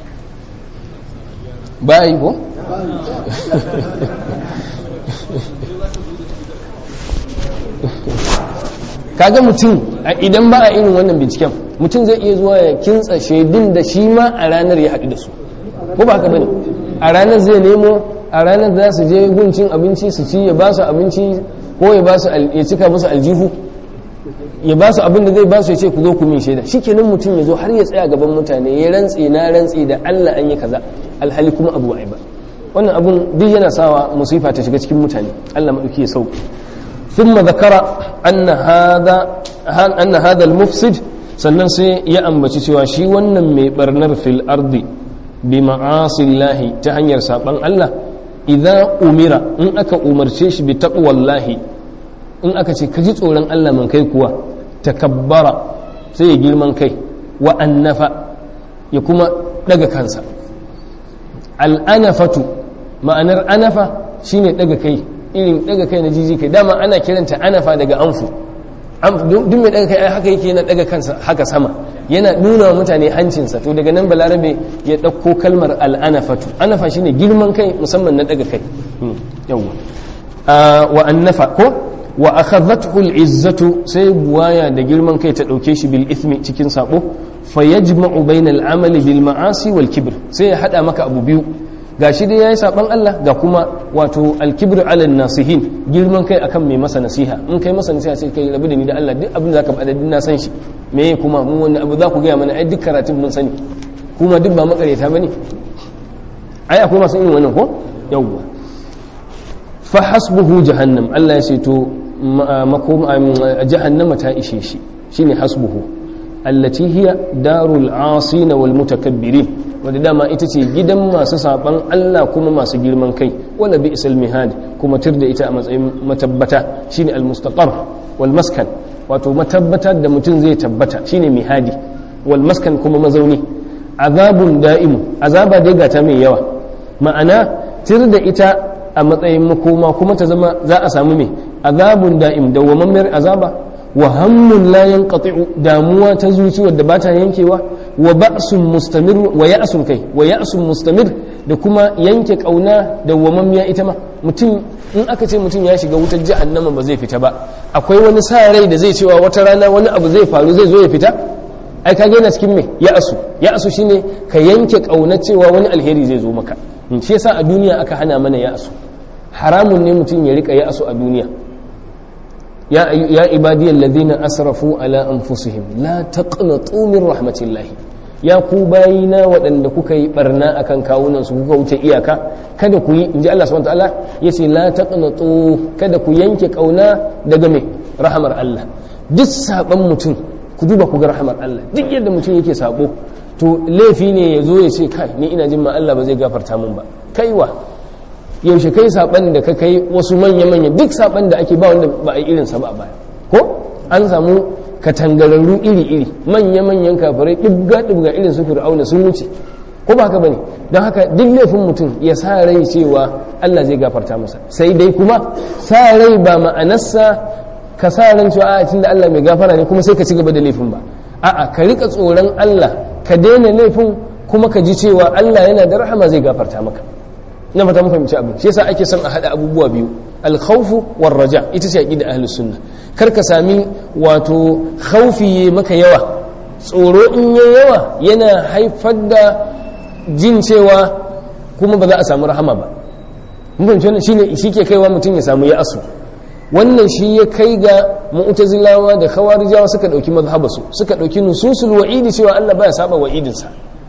ba yi ko? kaga mutum idan ba a irin wannan binciken mutum zai iya zuwa ya kintsa shaidun da shi ma a ranar ya haɗu da su ko ba haka bane a ranar zai nemo a ranar za su je guncin abinci su ci ya ba su abinci ko ya ba su ya cika musu aljihu ya ba su abin da zai ba su ya ce ku zo ku min shaida shikenan mutum ya zo har ya tsaya gaban mutane ya rantse na rantse da Allah an yi kaza alhali kuma abu ai ba wannan abun duk yana sawa musifa ta shiga cikin mutane Allah madauki ya sauki ثم ذكر أن هذا أن هذا المفسد sannan sai ya ambaci cewa shi wannan mai barnar fil ardi bi ma'asillahi ta hanyar saban Allah idan umira in aka umarce shi bi taqwallahi in aka ce kaji tsoron Allah man kai kuwa takabbara sai ya girman kai wa annafa ya kuma daga kansa al'anafatu ma'anar anafa shine daga kai irin daga kai na jiji kai dama ana kiranta anafa daga anfu duk mai daga kai haka yake yana daga kansa haka sama yana nuna wa mutane hancinsa to daga nan balarabe ya ɗauko kalmar al'anafatu anafa shine girman kai musamman na daga kai yawwa wa annafa ko wa akhadhathu al'izzatu sai buwaya da girman kai ta dauke shi bil ithmi cikin sabo fa yajma'u bainal amali bil ma'asi wal kibr sai ya hada maka abu biyu gashi dai yayi saban Allah ga kuma wato al-kibr ala nasihin girman kai akan mai masa nasiha in kai masa nasiha sai kai rabu da ni da Allah duk abin da zaka faɗa na san shi me kuma mu wani abu za ku gaya mana ai duk karatun mun sani kuma duk ba makareta bane ai akwai masu irin wannan ko yawwa fa hasbuhu jahannam Allah ya ce to makom jahannama ta ishe shi shine hasbuhu allati hiya darul asina wal mutakabbirin wadda dama ita ce gidan masu saban Allah kuma masu girman kai wala bi isal mihad kuma tir da ita a matsayin matabbata shine al mustaqar wal maskan wato matabbata da mutum zai tabbata shine mihadi wal maskan kuma mazauni azabun da'imu azaba dai gata mai yawa ma'ana tir da ita a matsayin makoma kuma ta zama za a samu mai azabun da'im dawwamammiyar azaba wa hammun la yanqati'u damuwa ta zuci wadda ba ta yankewa wa ba'sun mustamir wa ya'sun kai wa ya'sun mustamir da kuma yanke kauna da wamammiya ita ma mutum in aka ce mutum ya shiga wutar jahannama ba zai fita ba akwai wani sa rai da zai cewa wata rana wani abu zai faru zai zo ya fita ai ka yana cikin me ya'su ya'su shine ka yanke kauna cewa wani alheri zai zo maka shi yasa a duniya aka hana mana ya'su haramun ne mutum ya rika ya'su a duniya يا يا عبادي الذين اسرفوا على انفسهم لا تقنطوا من رحمه الله ya ku bayina waɗanda kuka yi barna akan kawunan su kuka wuce iyaka kada ku yi inji Allah subhanahu wataala yace la taqnatu kada ku yanke kauna daga me rahamar Allah duk saban mutum ku duba ku ga rahamar Allah duk yadda mutum yake sabo to laifi ne ya zo ya ce kai ni ina jin ma Allah ba zai gafarta min ba kaiwa yaushe kai saban da ka kai wasu manya-manya duk saban da ake ba wanda ba a yi irinsa ba a baya ko an samu katangararru iri-iri manya-manyan kafirai ɗibga-ɗibga irin su fir'auna sun wuce ko ba haka bane don haka duk laifin mutum ya sa rai cewa Allah zai gafarta masa sai dai kuma sa rai ba ma'anarsa ka sa ran cewa a tunda Allah mai gafara ne kuma sai ka ci gaba da laifin ba a'a ka rika tsoron Allah ka daina laifin kuma ka ji cewa Allah yana da rahama zai gafarta maka na fata mun fahimci abin shi yasa ake son a hada abubuwa biyu alkhawfu war raja ita ce aqida ahlus sunna kar ka sami wato khawfi maka yawa tsoro in yayi yawa yana haifar da jin cewa kuma ba za a samu rahama ba mun fahimci wannan shine shike kaiwa mutum ya samu ya asu wannan shi ya kai ga mu'tazilawa da khawarijawa suka dauki mazhabasu suka dauki nususul wa'idi cewa Allah baya saba wa'idinsa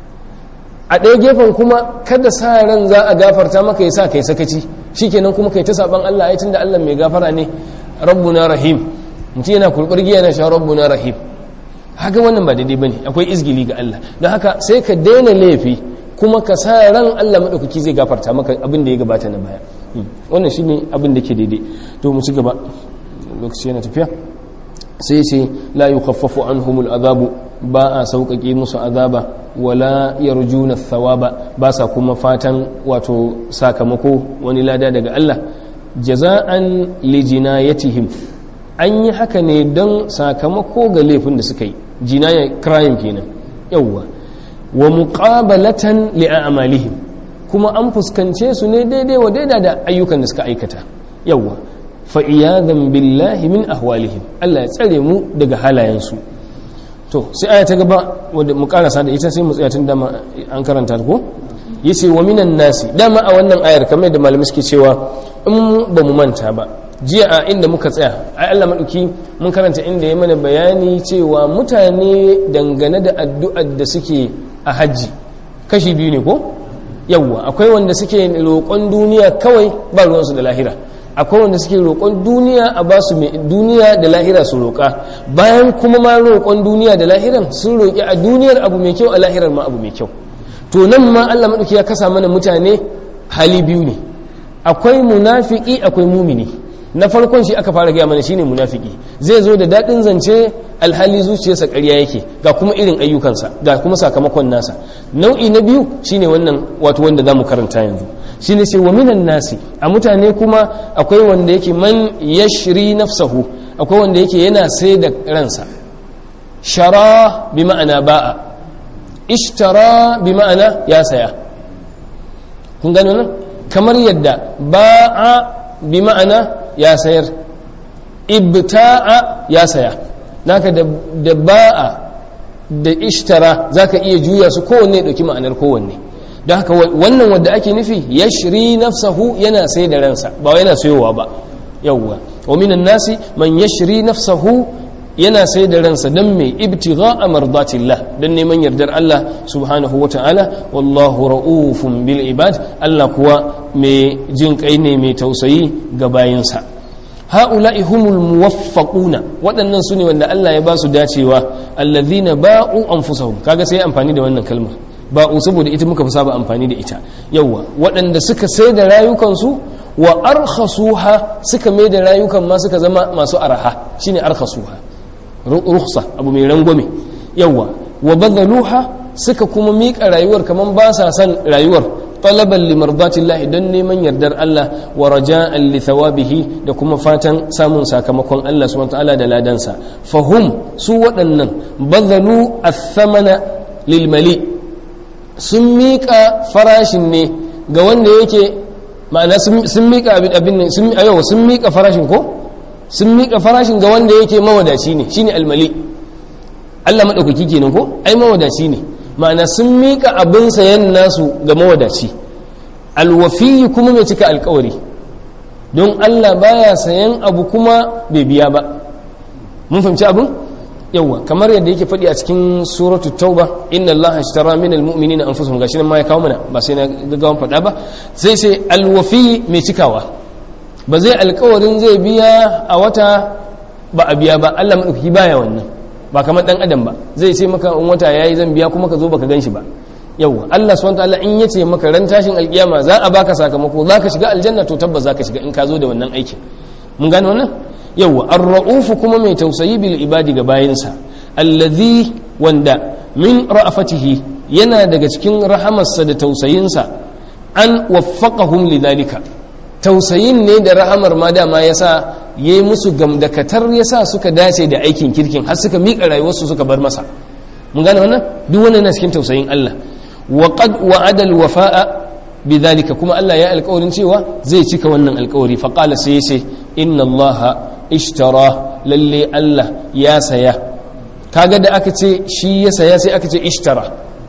a ɗaya gefen kuma kada sa ran za a gafarta maka yasa kai sakaci shikenan kuma kai ta saban Allah ai tunda Allah mai gafara ne rabbuna rahim mutum yana kurbar giya na sha rabbuna rahim haka wannan ba daidai bane akwai izgili ga Allah don haka sai ka daina laifi kuma ka sa ran Allah madaukaki zai gafarta maka abin da ya gabata na baya wannan shine abin da ke daidai to mu ci gaba lokaci yana tafiya sai ce la yukhaffafu anhumul azabu ba a sauƙaƙe musu azaba wala yarjuna thawaba ba sa kuma fatan wato sakamako wani lada daga Allah jaza'an lijinayatihim an yi haka ne don sakamako ga laifin da suka yi jinaya crime kenan yawwa wa muqabalatan li'amalihim kuma an fuskance su ne daidai wa daida da ayyukan da suka aikata yawwa fa iyadan billahi min ahwalihim Allah ya tsare mu daga halayensu to sai aya ta gaba wadda mu karasa da ita sai mu tsaya tun dama an karanta ko yace wa minan nasi dama a wannan ayar kamar da malamai suke cewa in ba mu manta ba jiya a inda muka tsaya ai Allah madauki mun karanta inda ya mana bayani cewa mutane dangane da addu'ar da suke a hajji kashi biyu ne ko yawwa akwai wanda suke roƙon duniya kawai ba ruwansu da lahira akwai wanda suke roƙon duniya a ba su duniya da lahira su roƙa bayan kuma ma roƙon duniya da lahiran sun roƙi a duniyar abu mai kyau a lahirar ma abu mai kyau to nan ma Allah madauki ya kasa mana mutane hali biyu ne akwai munafiki akwai mumini na farkon shi aka fara gaya mana shine munafiki zai zo da daɗin zance alhali zuciyarsa ƙarya yake ga kuma irin ayyukansa ga kuma sakamakon nasa nau'i na biyu shine wannan wato wanda zamu karanta yanzu shine ce wa minan nasi a mutane kuma akwai wanda yake man yashri nafsahu akwai wanda yake yana sai da ransa shara bi ma'ana ba'a ishtara bi ma'ana ya saya kun gano nan kamar yadda ba'a bi ma'ana ya sayar ibta'a ya saya naka da ba'a da ishtara zaka iya juya su kowanne ya dauki ma'anar kowanne don haka wannan wanda ake nufi yashri nafsahu yana sai da ransa ba yana sayowa ba yawwa wa minan nasi man yashri nafsahu yana sai da ransa don mai ibtigha a mardatillah don neman yardar Allah subhanahu wa ta'ala wallahu ra'ufun bil ibad Allah kuwa mai jin kai ne mai tausayi ga bayansa ha'ula'i humul muwaffaquna waɗannan su ne wanda Allah ya ba su dacewa allazina ba'u anfusahum kaga sai amfani da wannan kalmar ba'u saboda ita muka fi saba amfani da ita yawa waɗanda suka sai da rayukansu wa arkhasuha suka mai da rayukan ma suka zama masu araha shine arkhasuha rukhsa abu mai rangwame yawa wa badaluha suka kuma miƙa rayuwar kaman ba sa san rayuwar talaban limardatillahi don neman yardar Allah wa raja'an li thawabihi da kuma fatan samun sakamakon Allah subhanahu ta'ala da ladansa fahum su waɗannan badalu athamana lil mali sun miƙa farashin ne ga wanda yake ma'ana sun miƙa abin ne sun sun miƙa farashin ko sun miƙa farashin ga wanda yake mawadaci ne shine almali Allah maɗaukaki kenan ko ai mawadaci ne ma'ana sun miƙa abin sayan nasu ga mawadaci alwafiyi kuma mai cika alkawari don Allah baya sayan abu kuma bai biya ba mun fahimci abin yawa kamar yadda yake faɗi a cikin suratu tauba inna allaha ashtara min almu'minina anfusahum gashi nan ma ya kawo mana ba sai na gaggawan faɗa ba sai sai alwafi mai cikawa ba zai alkawarin zai biya a wata ba a biya ba Allah maɗauki baya wannan ba kamar ɗan adam ba zai ce maka in wata yayi zan biya kuma ka zo baka ganshi ba yawwa Allah subhanahu wataala in yace maka ran tashin alkiyama za a baka sakamako za ka shiga aljanna to tabbas za ka shiga in ka zo da wannan aikin mun gane wannan yawwa ar-ra'uf kuma mai tausayi bil ibadi ga bayinsa allazi wanda min ra'afatihi yana daga cikin rahamarsa da tausayinsa an waffaqahum lidhalika tausayin ne da rahamar ma dama yasa yayi musu gamdakatar yasa suka dace da aikin kirkin har suka miƙa rayuwarsu suka bar masa mun gane wannan duk wannan na cikin tausayin Allah wa qad wa'ada al-wafa'a bidhalika kuma Allah ya alƙawarin cewa zai cika wannan alƙawari fa qala sai yace inna Allah ishtara lalle Allah ya saya kaga da aka ce shi ya saya sai aka ce ishtara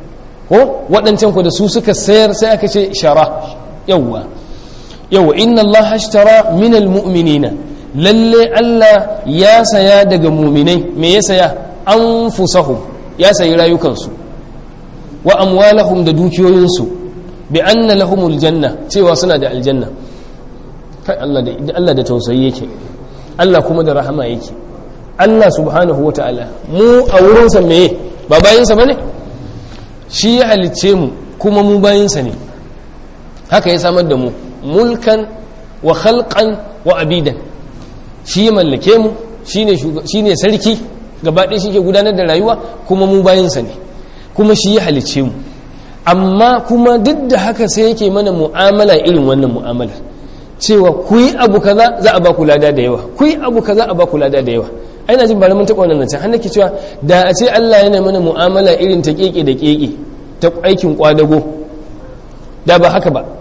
ko waɗancan ku da su suka sayar sai aka ce shara yawwa yawwa inna Allah ishtara min almu'minina lalle Allah ya saya daga muminai me ya saya anfusahum ya sayi rayukansu wa amwalahum da dukiyoyinsu bi anna lahumul janna cewa suna da aljanna kai Allah da Allah da tausayi yake Allah kuma da rahama yake Allah subhanahu wataala mu a wurinsa meye ba bayinsa bane shi ya halicce mu kuma mu bayinsa ne haka ya samar da mu mulkan wa khalqan wa abidan shi ya mallake mu shine sarki gaba ɗaya shi ke gudanar da rayuwa kuma mu bayansa ne kuma shi ya halicce mu amma kuma duk da haka sai yake mana mu'amala irin wannan mu'amalar cewa ku yi abu kaza za a ba ku lada da yawa ku yi abu kaza a ba ku lada da yawa ai na jin bari mun taɓa wannan nan can har nake cewa da a ce Allah yana mana mu'amala irin ta keke da keke ta aikin kwadago da ba haka ba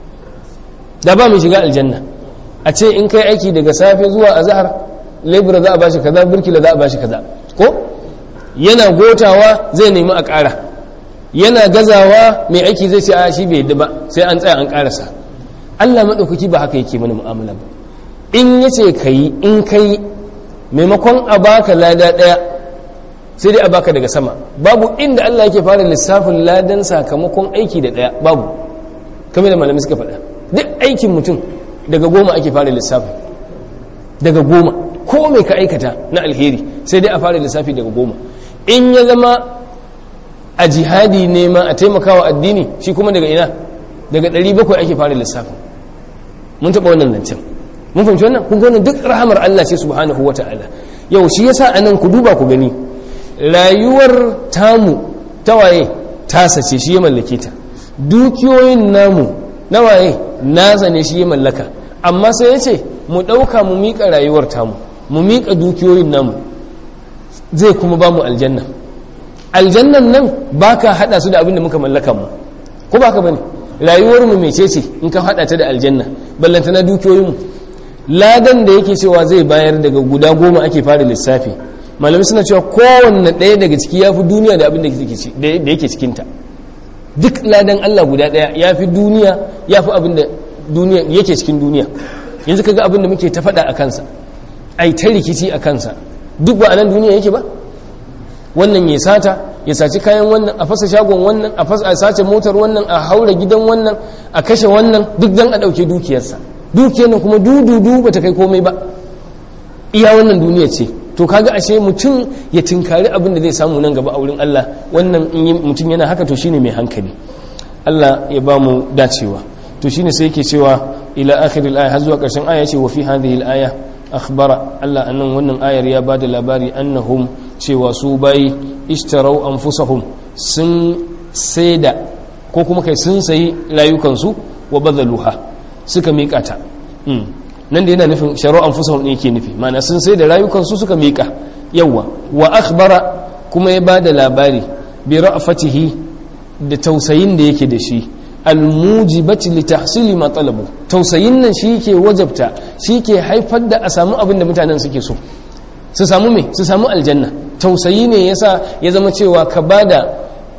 da ba mu shiga aljanna a ce in kai aiki daga safe zuwa azhar lebura za a bashi kaza burkila za a bashi kaza ko yana gotawa zai nemi a ƙara yana gazawa mai aiki zai ce a shi bai yadda ba sai an tsaya an ƙarasa Allah maɗaukaki ba haka yake mana mu'amala ba in ya ce ka yi in ka yi maimakon a baka lada ɗaya sai dai a baka daga sama babu inda Allah yake fara lissafin ladan sakamakon aiki da ɗaya babu kamar da malamai suka faɗa duk aikin mutum daga goma ake fara lissafin daga goma ko mai ka aikata na alheri sai dai a fara lissafi daga goma in ya zama a jihadi ne ma a taimakawa addini shi kuma daga ina daga 700 ake fara lissafi mun taɓa wannan zancen mun fahimci wannan kun wannan duk rahamar Allah ce subhanahu wa ta'ala yau shi yasa anan ku duba ku gani rayuwar tamu tawaye tasa ce shi ya mallake ta dukiyoyin namu nawaye nasa ne shi ya mallaka amma sai ya ce mu ɗauka mu miƙa rayuwar tamu mu miƙa dukiyoyin namu zai kuma ba mu aljanna aljannan nan ba ka haɗa su da abin da muka mallaka mu ko ba ka bane rayuwar mu mece ce in ka haɗa ta da aljanna ballanta na dukiyoyinmu ladan da yake cewa zai bayar daga guda goma ake fara lissafi malami suna cewa kowanne ɗaya daga ciki ya fi duniya da abin da yake cikinta duk ladan allah guda ɗaya ya fi duniya ya fi abin da duniya yake cikin duniya yanzu kaga abin da muke ta faɗa a kansa ai ta rikici a kansa duk ba a nan duniya yake ba wannan ya sata ya saci kayan wannan a fasa shagon wannan a fasa a sace motar wannan a haura gidan wannan a kashe wannan duk dan a ɗauke dukiyarsa dukiyar nan kuma dududu ba ta kai komai ba iya wannan duniya ce to kaga ashe mutum ya tinkari abin da zai samu nan gaba a wurin Allah wannan in mutum yana haka to shine mai hankali Allah ya ba mu dacewa to shine sai yake cewa ila akhiril aya har zuwa karshen aya ce wa fi hadhihi al-aya akhbara Allah annan wannan ayar ya bada labari annahum cewa su bai ishtarau anfusahum sun saida ko kuma kai sun sayi rayukansu wa badaluha suka miƙa ta nan da yana nufin sharo anfusahum ne yake nufi ma'ana sun sai da rayukansu suka miƙa yawa wa akhbara kuma ya bada labari bi ra'fatihi da tausayin da yake da shi almujibati li tahsili ma talabu tausayin nan shi ke wajabta shi ke haifar da a samu abin da mutanen suke so su samu me su samu aljanna tausayi ne yasa ya zama cewa ka bada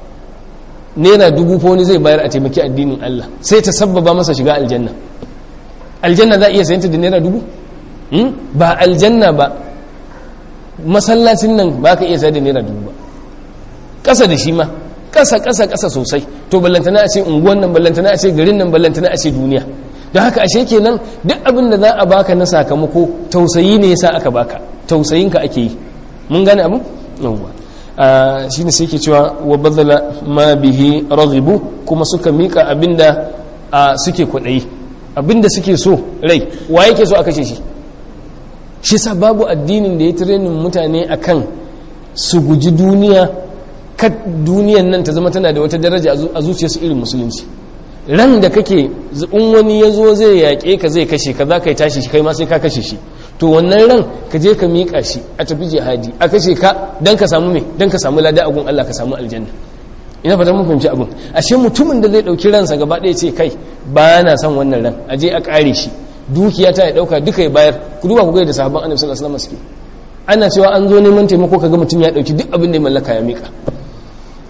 naira dubu ko wani zai bayar a taimaki addinin Allah sai ta sabbaba masa shiga aljanna aljanna za a iya sayanta da naira dubu ba aljanna ba masallacin nan ba ka iya sayar da naira dubu ba ƙasa da shi ma ƙasa ƙasa ƙasa sosai to ballantana a ce unguwan nan ballantana a ce garin nan ballantana a ce duniya don haka ashe kenan duk abin da za a baka na sakamako tausayi ne yasa aka baka tausayinka ake yi mun gane abu yawwa shi ne sai ke cewa wa bazala ma bihi raghibu kuma suka mika abinda suke kwaɗayi abinda suke so rai wa yake so a kashe shi shi sa babu addinin da ya tirenin mutane akan su guji duniya kad duniyan nan ta zama tana da wata daraja a zuciyarsu irin musulunci ran da kake in wani ya zo zai yaƙe ka zai kashe ka za ka yi tashi shi kai ma sai ka kashe shi to wannan ran ka je ka miƙa shi a tafi jihadi a kashe ka don ka samu me don ka samu lada agun Allah ka samu aljanna ina fata mun fahimci abin ashe mutumin da zai ɗauki ransa gaba ɗaya ce kai ba na son wannan ran a je a ƙare shi dukiya ta ya ɗauka duka ya bayar ku duba ku ga da sahabban annabi sallallahu alaihi wasallam suke ana cewa an zo neman taimako kaga mutum ya ɗauki duk abin da ya mallaka ya miƙa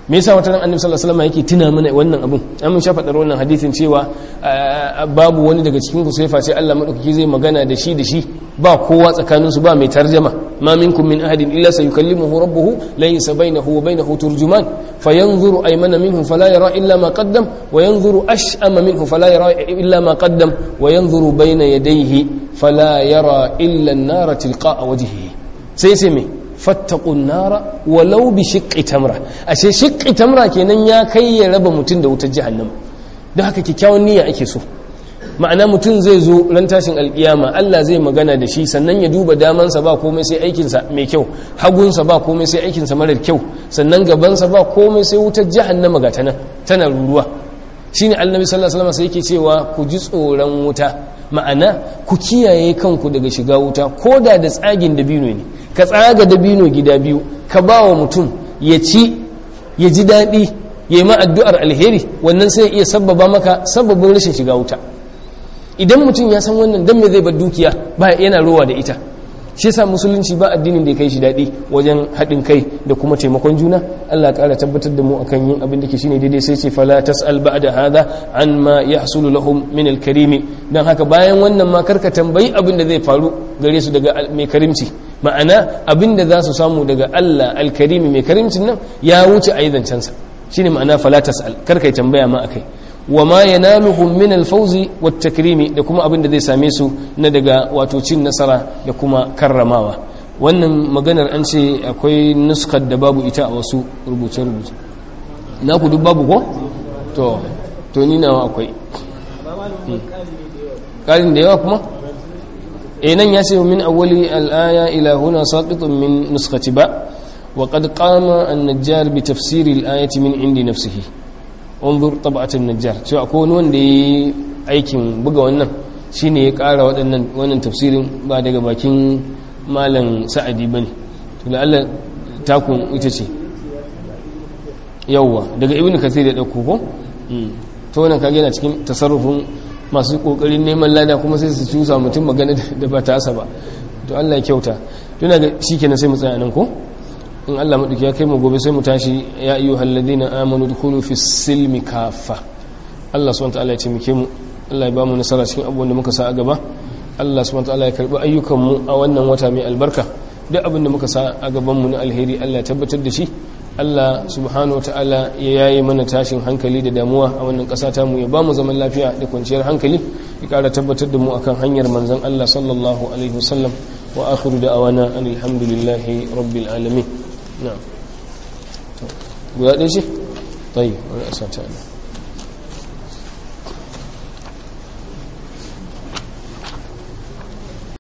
me yasa wata ran annabi sallallahu alaihi wasallam yake tuna mana wannan abun an mun shafa wannan hadisin cewa babu wani daga cikin ku sai face Allah madaukaki zai magana da shi da shi ba kowa tsakanin su ba mai tarjama ma minkum min ahadin illa sayukallimuhu rabbuhu laysa bainahu wa bainahu turjuman fayanzuru aymana minhu fala yara illa ma qaddam wa yanzuru ash'ama minhu fala yara illa ma qaddam wa yanzuru bayna yadayhi fala yara illa an-nara tilqa'a wajhihi sai sai me fattakun nara walau bi shiqqi tamra ashe shiqqi tamra kenan ya kai ya raba mutum da wutar jahannama don haka kyakkyawan niyya ake so ma'ana mutum zai zo ran tashin alkiyama Allah zai magana da shi sannan ya duba damansa ba komai sai aikinsa mai kyau hagunsa ba komai sai aikinsa marar kyau sannan gabansa ba komai sai wutar jahannama ga tana tana ruruwa shine annabi sallallahu alaihi wasallam sai yake cewa ku ji tsoron wuta ma'ana ku kiyaye kanku daga shiga wuta ko da da tsagin dabino ne ka tsaga dabino gida biyu ka ba wa mutum ya ci ya ji daɗi ya yi ma addu'ar alheri wannan sai iya sababa maka sababin rashin shiga wuta idan mutum ya san wannan don me zai bar dukiya ba yana rowa da ita shi yasa musulunci ba addinin da ya kai shi daɗi wajen haɗin kai da kuma taimakon juna Allah ƙara tabbatar da mu akan yin abin da ke shine daidai sai ce fala tas'al ba'da hadha an ma yahsulu lahum min al-karim dan haka bayan wannan ma karka tambayi abin da zai faru gare su daga mai karimci ma'ana abin da za su samu daga Allah al-karim mai karimcin nan ya wuce aizancen sa shine ma'ana fala tas'al karka tambaya ma akai wa ma yanaluhum min al-fawzi wat-takrimi da kuma abin da zai same su na daga wato cin nasara da kuma karramawa wannan maganar an ce akwai nuskar da babu ita a wasu rubuce-rubuce na ku duk babu ko to to ni nawa akwai ƙarin da yawa kuma eh nan ya ce min awwali al-aya ila huna saqitun min nuskati ba wa qad qama an-najjar bi tafsir al-ayati min indi nafsihi unzur tab'atin najjar cewa akwai wani wanda yi aikin buga wannan shine ya ƙara waɗannan wannan tafsirin ba daga bakin malam sa'adi bane to da Allah takun ita ce yawwa daga ibnu kathir ya dauko ko to wannan kage yana cikin tasarrufin masu kokarin neman lada kuma sai su cusa mutum magana da ba ta asa ba to Allah ya kyauta tuna ga shikenan sai mu tsaya nan ko in Allah maɗauki ya kai mu gobe sai mu tashi ya iyo halladina amanu dukulu fi silmi kafa Allah subhanahu ta'ala ya taimake mu Allah ya ba mu nasara cikin abubuwan da muka sa a gaba Allah subhanahu ta'ala ya karbi ayyukan mu a wannan wata mai albarka duk abin da muka sa a gaban mu na alheri Allah ya tabbatar da shi Allah subhanahu ta'ala ya yayi mana tashin hankali da damuwa a wannan ƙasa ta mu ya ba mu zaman lafiya da kwanciyar hankali ya ƙara tabbatar da mu akan hanyar manzon Allah sallallahu alaihi wasallam wa akhiru da'awana alhamdulillahi rabbil alamin نعم guda ɗaya ce? طيب wani asata ne